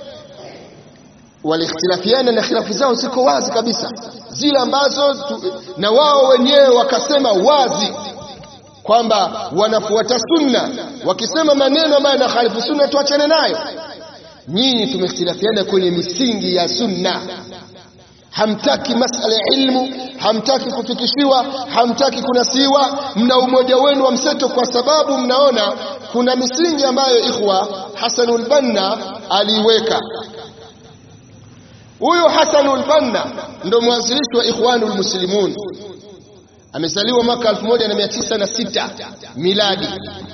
walikhtilafiana na khilafu zao ziko wazi kabisa zile ambazo tu, na wao wenyewe wakasema wazi kwamba wanafuata sunna wakisema maneno ambayo yanakhalifu sunna tuachane nayo nyinyi tumekhtilafiana kwenye misingi ya sunna hamtaki masala ya ilmu hamtaki kufikishiwa hamtaki kunasiwa mna umoja wenu wa mseto kwa sababu mnaona kuna misingi ambayo ikhwa Hasanul Banna aliiweka huyu Hasanul Banna ndo mwanzilishi wa Ikhwanul Muslimun amezaliwa mwaka 1906 miladi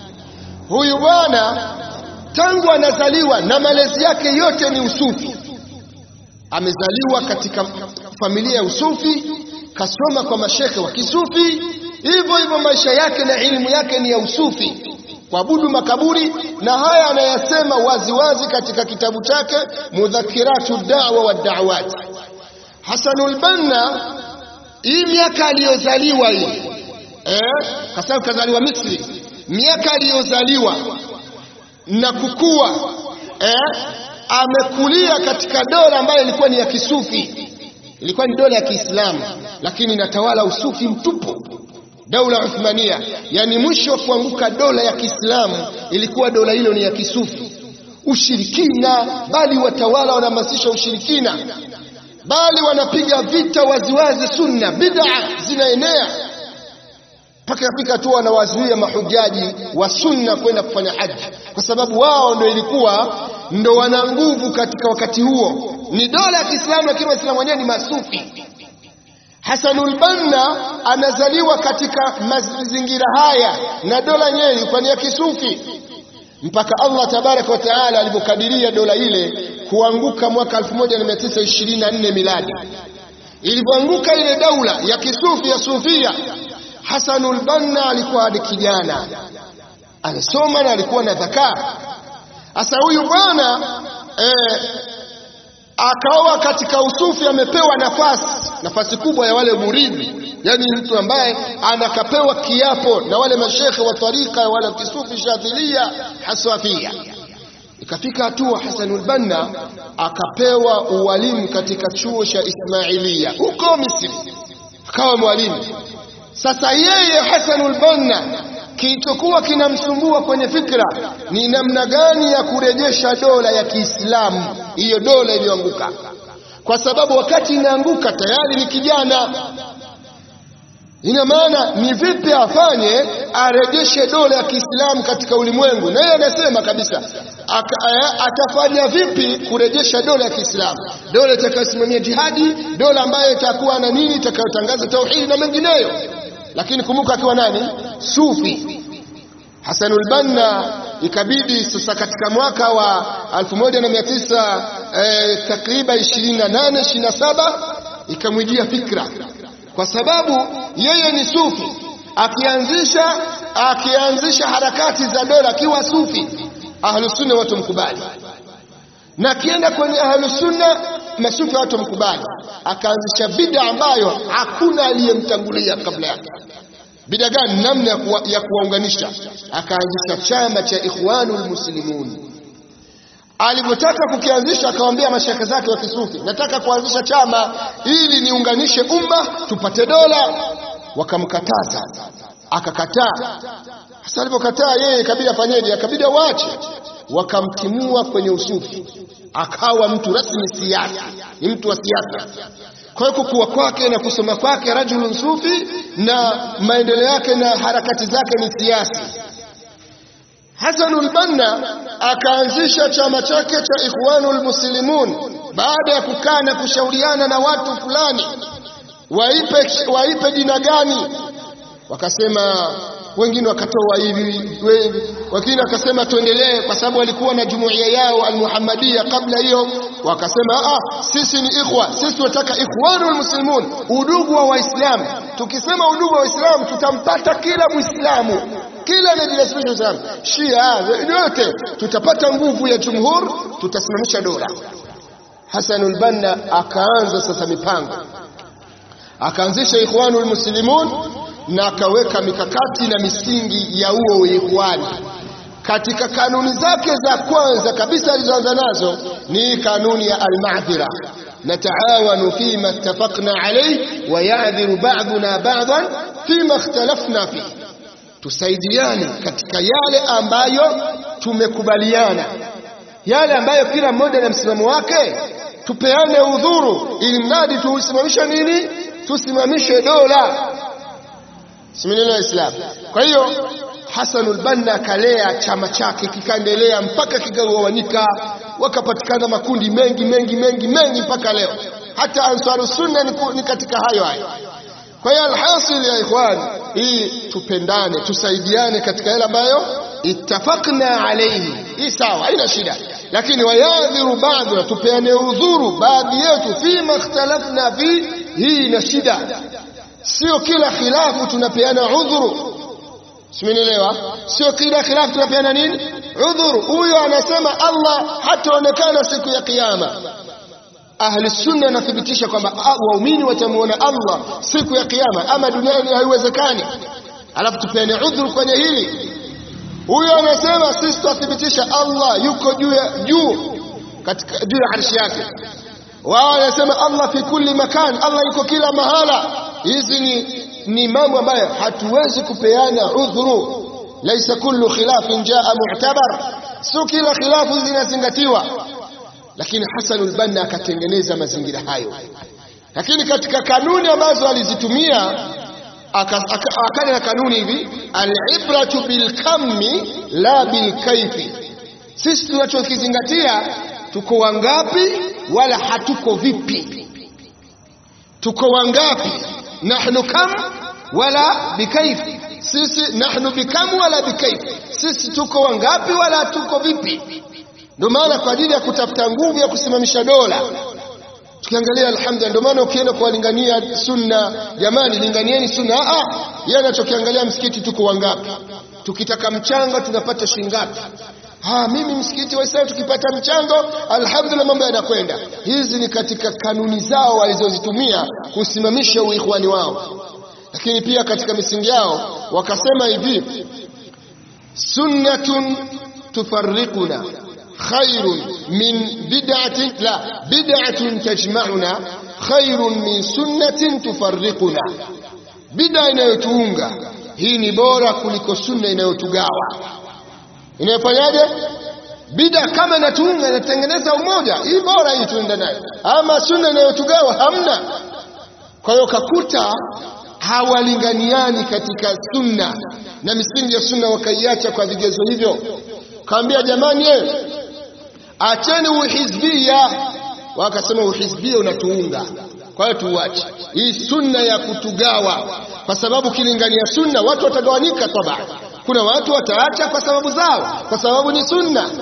huyu bwana tangu anazaliwa na malezi yake yote ni usufi amezaliwa katika familia ya usufi kasoma kwa mashekhe wa kisufi hivyo hivyo maisha yake na elimu yake ni ya usufi kuabudu makaburi na haya anayasema waziwazi katika kitabu chake mudhakiratu da'wa wa da'awat Hasanul Banna hii miaka aliyozaliwa hii eh kwa sababu kazaliwa Misri miaka aliyozaliwa na kukua eh amekulia katika dola ambayo ilikuwa ni ya kisufi ilikuwa ni dola ya Kiislamu lakini inatawala usufi mtupu daula Uthmania yani mwisho wa kuanguka dola ya Kiislamu ilikuwa dola hilo ni ya kisufi ushirikina bali watawala wanahamasisha ushirikina bali wanapiga vita waziwazi sunna bid'a zinaenea mpaka yafika tu wanawazuia mahujaji wa sunna kwenda kufanya haji kwa sababu wao ndio ilikuwa ndo wana nguvu katika wakati huo ni dola ya Kiislamu lakini waislamu wenyewe ni masufi Hasanul Banna anazaliwa katika mazingira haya na dola yenyewe ilikuwa ni ya kisufi mpaka Allah tabaraka wa taala alipokadiria dola ile kuanguka mwaka 1924 miladi ilipoanguka ile daula ya kisufi ya sufia Hasanul Banna alikuwa hadi kijana alisoma na alikuwa na dhakaa sasa huyu bwana eh, akawa katika usufi amepewa nafasi nafasi kubwa ya wale muridhi yani mtu ambaye anakapewa kiapo na wale mashekhe wa tarika wala kisufi shadhilia haswafia ikafika hatua Hasanul Banna akapewa uwalimu katika chuo cha Ismailia huko Misri akawa mwalimu. Sasa yeye Hasanul Banna kilichokuwa kinamsumbua kwenye fikra ni namna gani ya kurejesha dola ya Kiislamu, hiyo dola iliyoanguka, kwa sababu wakati inaanguka tayari ni kijana. Ina maana ni vipi afanye arejeshe dola ya Kiislamu katika ulimwengu, na yeye anasema kabisa aka, atafanya vipi kurejesha dola ya Kiislamu, dola itakayosimamia jihadi, dola ambayo itakuwa na nini, itakayotangaza tauhidi na mengineyo. Lakini kumbuka, akiwa nani? Sufi. Hasanul Banna ikabidi sasa katika mwaka wa 1900 eh, takriban 28 27 ikamwijia fikra kwa sababu yeye ni sufi akianzisha akianzisha harakati za dola akiwa sufi ahlusunna watu mkubali na akienda kwenye ahlusunna masufi watu mkubali akaanzisha bida ambayo hakuna aliyemtangulia kabla yake bida gani namna ya, kuwa, ya kuwaunganisha akaanzisha chama cha ikhwanul muslimun alivyotaka kukianzisha akawaambia mashaka zake wa kisufi nataka kuanzisha chama ili niunganishe umma tupate dola wakamkataza akakataa sasa alipokataa yeye ikabidi afanyeje akabidi waache wakamtimua kwenye usufi akawa mtu rasmi siasa ni mtu wa siasa kwa hiyo kukua kwake na kusoma kwake rajulun sufi na maendeleo yake na harakati zake ni siasa Hasanul Banna akaanzisha chama chake cha Ikhwanul Muslimun baada ya kukaa na kushauriana na watu fulani waipe, waipe jina gani. Wakasema wengine wakatoa hivi, wengine wakasema tuendelee, kwa sababu walikuwa na jumuiya yao Almuhammadia kabla hiyo. Wakasema ah, sisi ni ikhwa, sisi tunataka Ikhwanul Muslimun, udugu wa Waislamu. Tukisema udugu wa Waislamu tutampata kila Muislamu kila anajinasibisha Uislamu, Shia yote, tutapata nguvu ya jumhur, tutasimamisha dola. Hasanul Banna akaanza sasa mipango, akaanzisha Ikhwanul Muslimun na akaweka mikakati na misingi ya huo ikhwani. Katika kanuni zake za kwanza kabisa alizoanza nazo ni kanuni ya almadhira, nataawanu fima ittafaqna alayhi wa ya'dhiru ba'duna ba'dan fima ikhtalafna fihi tusaidiane katika yale ambayo tumekubaliana, yale ambayo kila mmoja na msimamo wake, tupeane udhuru, ili mradi tusimamishe nini? Tusimamishe dola, simenelewa Islam. Kwa hiyo Hasanul Banna akalea chama chake kikaendelea mpaka kikagawanyika, wakapatikana makundi mengi mengi mengi mengi mpaka leo. Hata Ansaru Sunna ni katika hayo hayo. Kwa hiyo alhasil ya ikhwan, hii tupendane, tusaidiane katika yale ambayo ittafaqna alayhi, hii sawa, haina shida, lakini wayadhiru ba'duna, tupeane udhuru baadhi yetu, fima ikhtalafna fi, hii ina shida. Sio kila khilafu tunapeana udhuru, simenielewa? Sio kila khilafu tunapeana nini udhuru. Huyo anasema Allah hataonekana siku ya Kiyama Ahli sunna anathibitisha kwamba waumini watamuona Allah siku ya kiyama, ama duniani haiwezekani. Alafu tupeane udhuru kwenye hili. Huyo anasema sisi tunathibitisha Allah yuko juu ya juu katika juu ya arshi yake. Wao wanasema Allah fi kulli makan, Allah yuko kila mahala. Hizi ni, ni mambo ambayo hatuwezi kupeana udhuru. Laisa kullu khilafin jaa mu'tabar, sio kila khilafu zinazingatiwa lakini Hasanul Banna akatengeneza mazingira hayo. Lakini katika kanuni ambazo alizitumia akaja na kanuni hivi, alibratu bilkammi la bilkaifi. Sisi tunachokizingatia tuko wangapi, wala hatuko vipi. Tuko wangapi, nahnu kam wala bikaifi. Sisi nahnu bikam wala bikaifi, sisi tuko wangapi, wala hatuko vipi. Ndio maana kwa ajili ya kutafuta nguvu ya kusimamisha dola, tukiangalia alhamdulillah. Ndio maana ukienda kuwalingania sunna, jamani, linganieni sunna. Ah, yeye anachokiangalia msikiti tuko wangapi, tukitaka mchango tunapata shilingi ngapi? Ah, mimi msikiti wa Islam tukipata mchango, alhamdulillah, mambo yanakwenda. Hizi ni katika kanuni zao walizozitumia kusimamisha uikhwani wao, lakini pia katika misingi yao wakasema hivi, sunnatun tufarriquna khairun min bid'atin la bid'atun tajma'una khairun min sunnatin tufarriquna, bida inayotuunga hii ni bora kuliko sunna inayotugawa. Inayofanyaje? Bida kama inatuunga inatengeneza umoja, hii bora hii tuende nayo, ama sunna inayotugawa hamna. Kwa hiyo kakuta hawalinganiani katika sunna na misingi ya sunna, wakaiacha kwa vigezo hivyo. Kaambia jamani, ye, acheni uhizbia. Wakasema uhizbia unatuunga, kwa hiyo tuuache hii sunna ya kutugawa, kwa sababu kilingania sunna watu watagawanyika. Toba, kuna watu wataacha kwa sababu zao, kwa sababu ni sunna.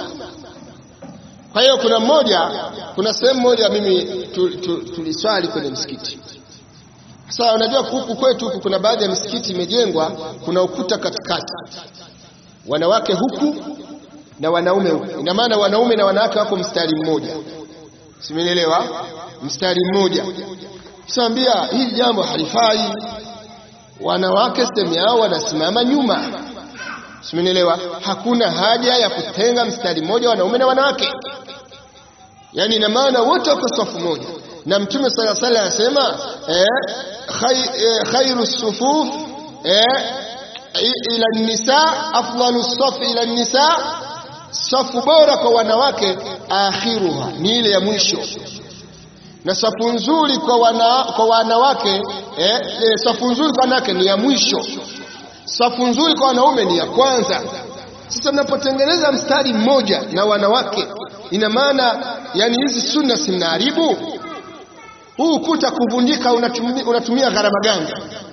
Kwa hiyo kuna mmoja, kuna sehemu moja mimi tuliswali tu, kwenye msikiti sasa unajua huku kwetu huku kuna baadhi ya misikiti imejengwa, kuna ukuta katikati, wanawake huku na wanaume huku. Ina maana wanaume na wanawake wako mstari mmoja, simenielewa? Mstari mmoja. Sasa hili jambo halifai, wanawake sehemu yao wanasimama nyuma, simenielewa? Hakuna haja ya kutenga mstari mmoja wanaume na wanawake, yaani ina maana wote wako safu moja na Mtume sala sala anasema eh, khay, eh, khairu sufuf eh, ila nisa afdalu safi ila nisa, safu bora kwa wanawake akhiruha ni ile ya mwisho, na safu nzuri kwa, wana, kwa wanawake eh, eh, safu nzuri kwa wanawake ni ya mwisho, safu nzuri kwa wanaume ni ya kwanza. Sasa mnapotengeneza mstari mmoja na wanawake, ina maana yani hizi sunna si mnaharibu huu ukuta kuvunjika unatumia, unatumia gharama gani?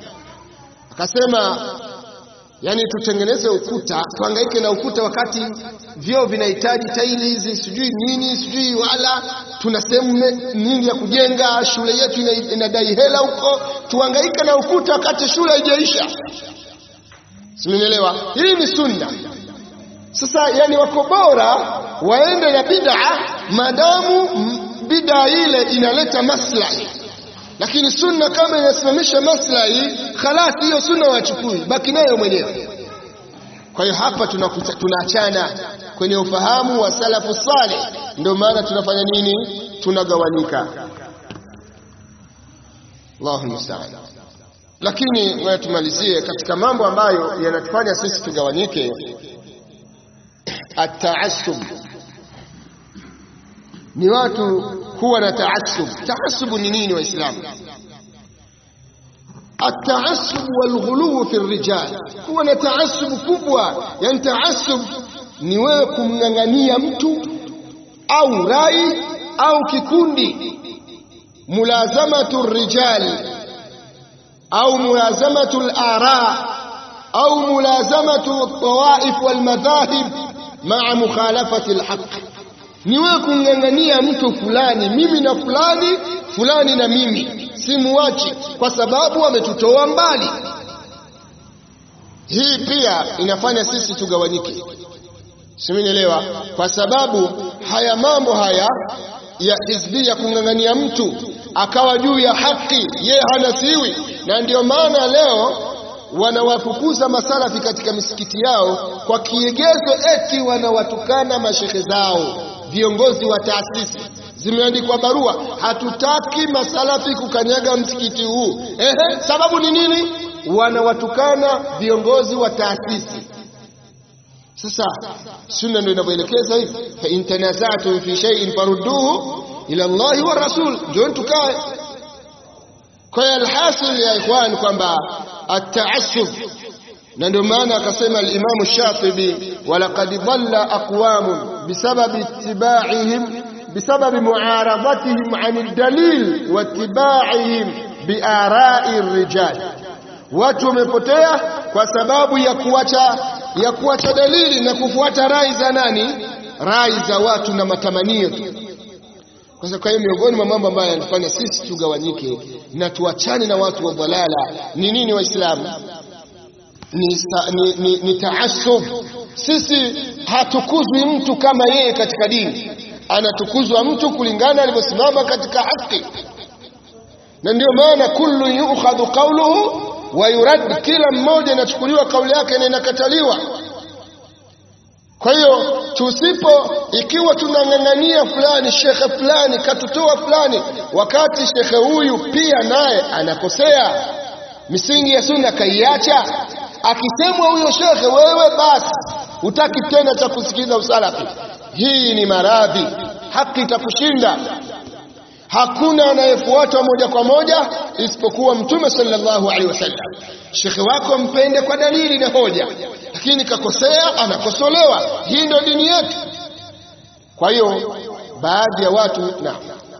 Akasema yani tutengeneze ukuta tuhangaike na ukuta wakati vyoo vinahitaji taili hizi sijui nini sijui, wala tuna sehemu nyingi ya kujenga, shule yetu inadai hela huko, tuhangaike na ukuta wakati shule haijaisha. Simenielewa? Hii ni sunna. Sasa yani wako bora waende na bid'a madamu bid'a ile inaleta maslahi, lakini sunna kama inasimamisha maslahi, khalas, hiyo sunna wachukui, baki nayo mwenyewe. Kwa hiyo hapa tunaachana kwenye ufahamu wa salafu saleh, ndio maana tunafanya nini? Tunagawanyika. Allahu musta'an. Lakini ngoja tumalizie katika mambo ambayo yanatufanya sisi tugawanyike, at-ta'assub ni watu kuwa na taasub. Taasubu ni nini Waislamu? Ataasub walghuluu fi rijal, kuwa na taasubu kubwa. Yani taasub ni wewe kumng'ang'ania mtu au rai au kikundi, mulazamatu rijal au mulazamatu lara au mulazamatu tawaif walmadhahib maa mukhalafati lhaq ni wewe kumng'ang'ania mtu fulani, mimi na fulani, fulani na mimi, simuachi kwa sababu ametutoa mbali. Hii pia inafanya sisi tugawanyike, simenielewa? Kwa sababu haya mambo haya ya hizbi ya kumng'ang'ania mtu akawa juu ya haki, yeye hanasiwi, na ndio maana leo wanawafukuza masalafi katika misikiti yao kwa kiegezo eti wanawatukana mashehe zao viongozi wa taasisi zimeandikwa barua, hatutaki masalafi kukanyaga msikiti huu. Ehe, sababu ni nini? Wanawatukana viongozi wa taasisi. Sasa sunna ndio inavyoelekeza hivi, fa in tanazatum fi shay'in farudduhu ila Allahi wa rasul, ndio tukae. Kwa hiyo alhasil ya ikhwan kwamba at-ta'assub na ndio maana akasema al-Imam Shatibi, walaqad dhalla aqwamun bisababi ittibaihim bisababi muaradatihim an ad-dalil wa ittibaihim biara'i rijal, watu wamepotea kwa sababu ya kuacha ya kuacha dalili na kufuata rai za nani? Rai za watu na matamanio tu. Kwa hiyo miongoni mwa mambo ambayo yanafanya sisi tugawanyike na tuachane na watu wa dhalala ni nini, Waislamu? ni, ni, ni, ni taasub. Sisi hatukuzwi mtu kama yeye katika dini, anatukuzwa mtu kulingana alivyosimama katika haki, na ndio maana kullu yukhadhu qawluhu wa yurad, kila mmoja inachukuliwa kauli yake na inakataliwa. kwa hiyo tusipo ikiwa tunang'ang'ania fulani shekhe fulani katutoa fulani wakati shekhe huyu pia naye anakosea misingi ya sunna kaiacha akisemwa huyo shekhe wewe basi hutaki tena cha kusikiliza usalafi hii ni maradhi haki itakushinda hakuna anayefuatwa moja kwa moja isipokuwa mtume sallallahu alaihi wasallam shekhe wako mpende kwa dalili na hoja lakini kakosea anakosolewa hii ndio dini yetu kwa hiyo baadhi ya watu na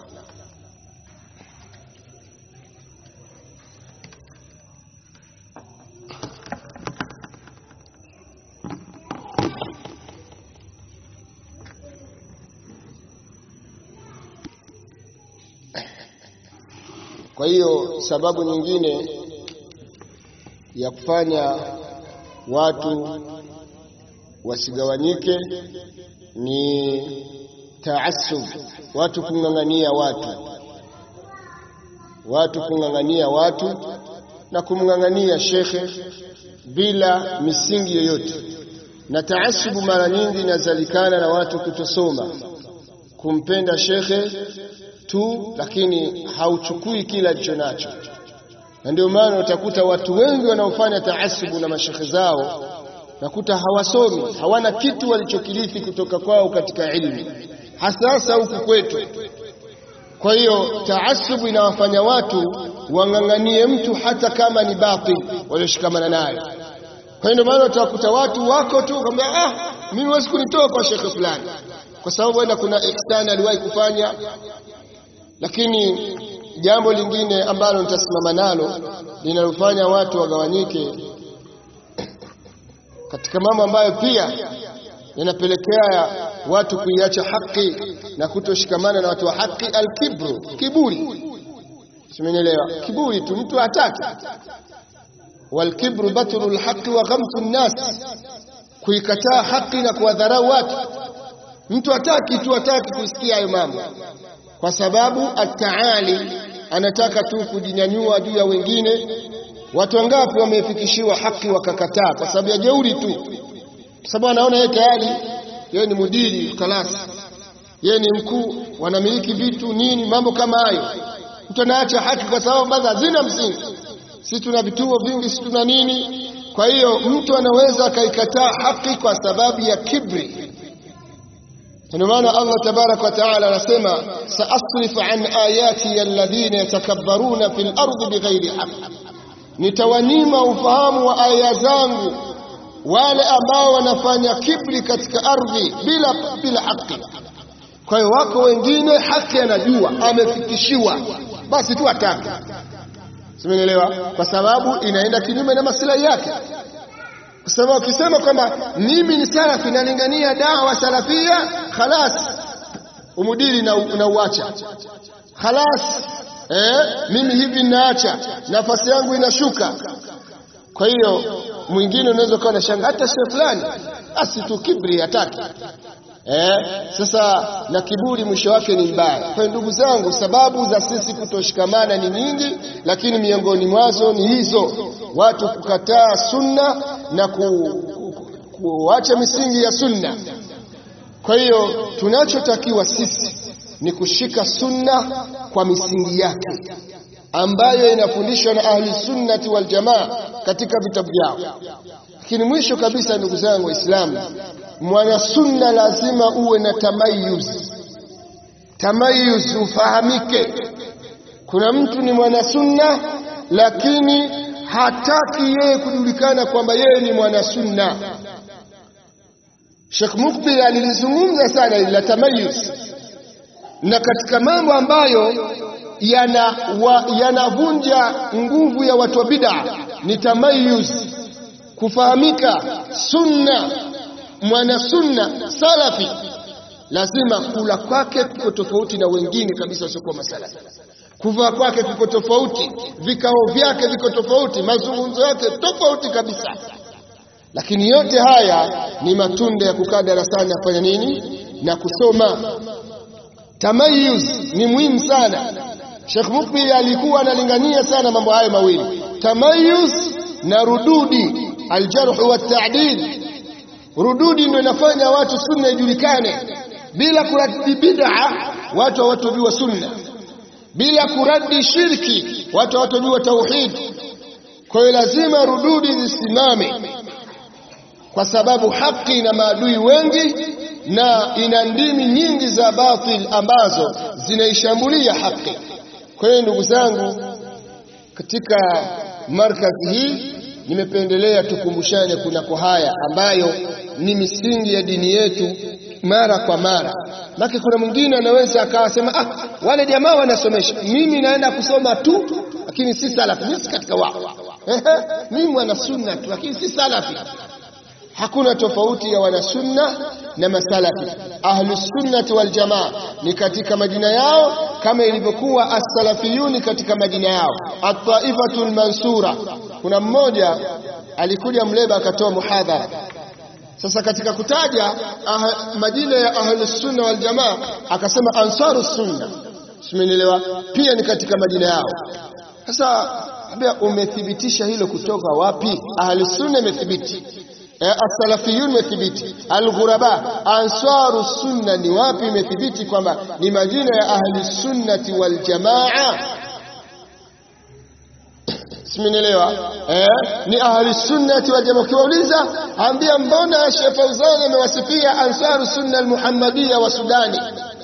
kwa hiyo sababu nyingine ya kufanya watu wasigawanyike ni taasub watu kung'ang'ania watu watu kung'ang'ania watu na kumng'ang'ania shekhe bila misingi yoyote na taasubu mara nyingi inazalikana na watu kutosoma kumpenda shekhe tu lakini hauchukui kila alicho nacho na ndio maana utakuta watu wengi wanaofanya taasubu na mashekhe zao nakuta hawasomi hawana kitu walichokirithi kutoka kwao katika ilmu hasa hasa huku kwetu kwa hiyo taasubu inawafanya watu wang'ang'anie mtu hata kama ni batil walioshikamana nayo kwa hiyo ndio maana utakuta watu wako tu kwamba ah mimi huwezi kunitoa kwa shekhe fulani kwa sababu enda kuna ihsani aliwahi kufanya lakini jambo lingine ambalo nitasimama nalo linalofanya watu wagawanyike katika mambo ambayo pia yanapelekea watu kuiacha haki na kutoshikamana na watu wa haki alkibru kiburi simenielewa kiburi tu mtu hataki walkibru batru lhaqi wa ghamtu nnas kuikataa haki na kuwadharau watu mtu hataki tu hataki kusikia hayo mambo kwa sababu ataali anataka tu kujinyanyua juu ya wengine watu wangapi wamefikishiwa haki wakakataa kwa sababu ya jeuri tu kwa sababu anaona yeye tayari yeye ni mudiri kalasi yeye ni mkuu wanamiliki vitu nini mambo kama hayo mtu anaacha haki kwa sababu baadhi hazina msingi sisi tuna vituo vingi sisi tuna nini kwa hiyo mtu anaweza akaikataa haki kwa sababu ya kibri ndio maana Allah tabarak wa taala anasema saasrif an ayati alladhina yatakabbaruna fil ardi bighairi haqq nitawanyima ufahamu wa aya zangu wale ambao wanafanya kibri katika ardhi bila bila haki kwa hiyo wako wengine haki anajua amefikishiwa basi tu atake simenielewa kwa sababu inaenda kinyume na maslahi yake kwa sababu ukisema kwamba mimi ni salafi nalingania dawa salafia khalas umudiri na, na uacha khalas eh, mimi hivi naacha nafasi yangu inashuka kwa hiyo mwingine unaweza ukawa nashanga hata sio fulani basi tu kibri hataki eh, sasa na kiburi mwisho wake ni mbaya kwa hiyo ndugu zangu sababu za sisi kutoshikamana ni nyingi lakini miongoni mwazo ni hizo watu kukataa sunna na ku, ku, kuacha misingi ya sunna kwa hiyo tunachotakiwa sisi ni kushika sunna kwa misingi yake ambayo inafundishwa na ahli sunnati wal jamaa katika vitabu vyao lakini mwisho kabisa ndugu zangu waislamu mwana sunna lazima uwe na tamayuz tamayuz ufahamike kuna mtu ni mwana sunna lakini hataki yeye kujulikana kwamba yeye ni mwana sunna Sheikh Mukbil alilizungumza sana ila tamayuz na katika mambo ambayo yanavunja yana nguvu ya watu wa bid'a ni tamayuz kufahamika sunna mwana sunna salafi lazima kula kwake kuko tofauti na wengine kabisa wasiokuwa masalafi kuvaa kwake kuko tofauti vikao vyake viko tofauti mazungumzo yake tofauti kabisa lakini yote haya ni matunda ya kukaa darasani afanya nini na kusoma tamayuz ni muhimu sana Sheikh Mukbil alikuwa analingania sana mambo hayo mawili tamayuz na rududi aljarh wa ta'dil rududi ndio inafanya watu sunna ijulikane bila kuradi bid'a watu hawatojua sunna bila kuradi shirki watu hawatojua tauhid kwa hiyo lazima rududi zisimame kwa sababu haki ina maadui wengi na ina ndimi nyingi za batil ambazo zinaishambulia haki kwa hiyo ndugu zangu katika markazi hii nimependelea tukumbushane kunako haya ambayo ni misingi ya dini yetu mara kwa mara maki kuna mwingine anaweza akawasema ah wale jamaa wanasomesha mimi naenda kusoma tu lakini si salafi mimi si katika wao mimi mwana sunna tu lakini si salafi hakuna tofauti ya wanasunna na masalafi ahlus sunnati wal jamaa ni katika majina yao kama ilivyokuwa as-salafiyuni katika majina yao at-taifatul mansura kuna mmoja alikuja mleba akatoa muhadhara sasa katika kutaja ah, majina ya ahlus sunna wal jamaa akasema ansarus sunna simenielewa pia ni katika majina yao sasa ambia umethibitisha hilo kutoka wapi ahlus sunna imethibiti as-salafiyun imethibiti al-ghuraba ansaru sunna ni wapi imethibiti kwamba ni majina ya ahli sunnati wal jamaa simenielewa eh ni ahli sunnati wal jamaa ukiwauliza ambia mbona Sheikh Fauzan amewasifia ansaru sunna al-muhammadiyya wa Sudani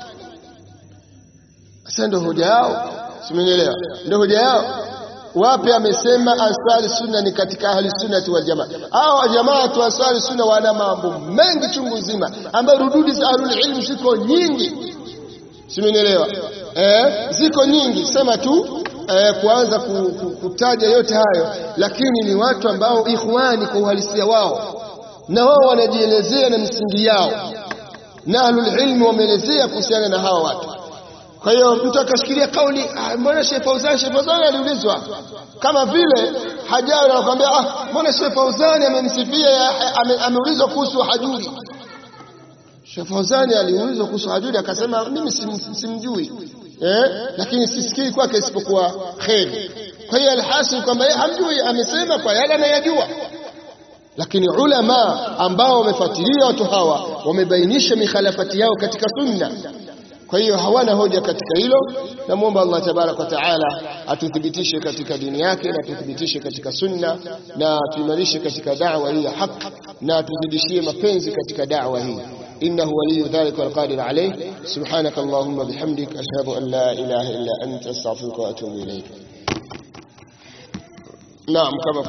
sasa ndio hoja yao simenielewa ndio hoja yao wapi amesema ansari sunna ni katika ahli sunnati wal jamaa hao jamaa tu ansari sunna wana mambo mengi chungu nzima ambayo rududi za ahlul ilm ziko nyingi simenielewa eh ziko nyingi sema tu eh, kuanza ku, ku, kutaja yote hayo lakini ni watu ambao ikhwani kwa uhalisia wao na wao wanajielezea na misingi yao na ahlul ilm wameelezea kuhusiana na hawa watu kwa hiyo mtu akashikilia kauli ah, mbona Sheikh Fauzan Sheikh Fauzan aliulizwa kama vile hajawi anakuambia ah mbona Sheikh Fauzan amemsifia ame, ameulizwa kuhusu hajuri Sheikh Fauzan aliulizwa kuhusu hajuri akasema mimi sim, simjui eh lakini sisikii kwake isipokuwa kheri kwa hiyo alhasil kwamba yeye hamjui amesema kwa yale anayajua lakini ulama ambao wamefuatilia watu hawa wamebainisha mikhalafati yao katika sunna kwa hiyo hawana hoja katika hilo namwomba Allah tabarak wa taala atuthibitishe katika dini yake na atuthibitishe katika sunna na tuimarishe katika da'wa hii ya haki na atuzidishie mapenzi katika da'wa hii إنه ولي ذلك والقادر عليه سبحانك اللهم بحمدك أشهد أن لا إله إلا أنت أستغفرك وأتوب إليك نعم كما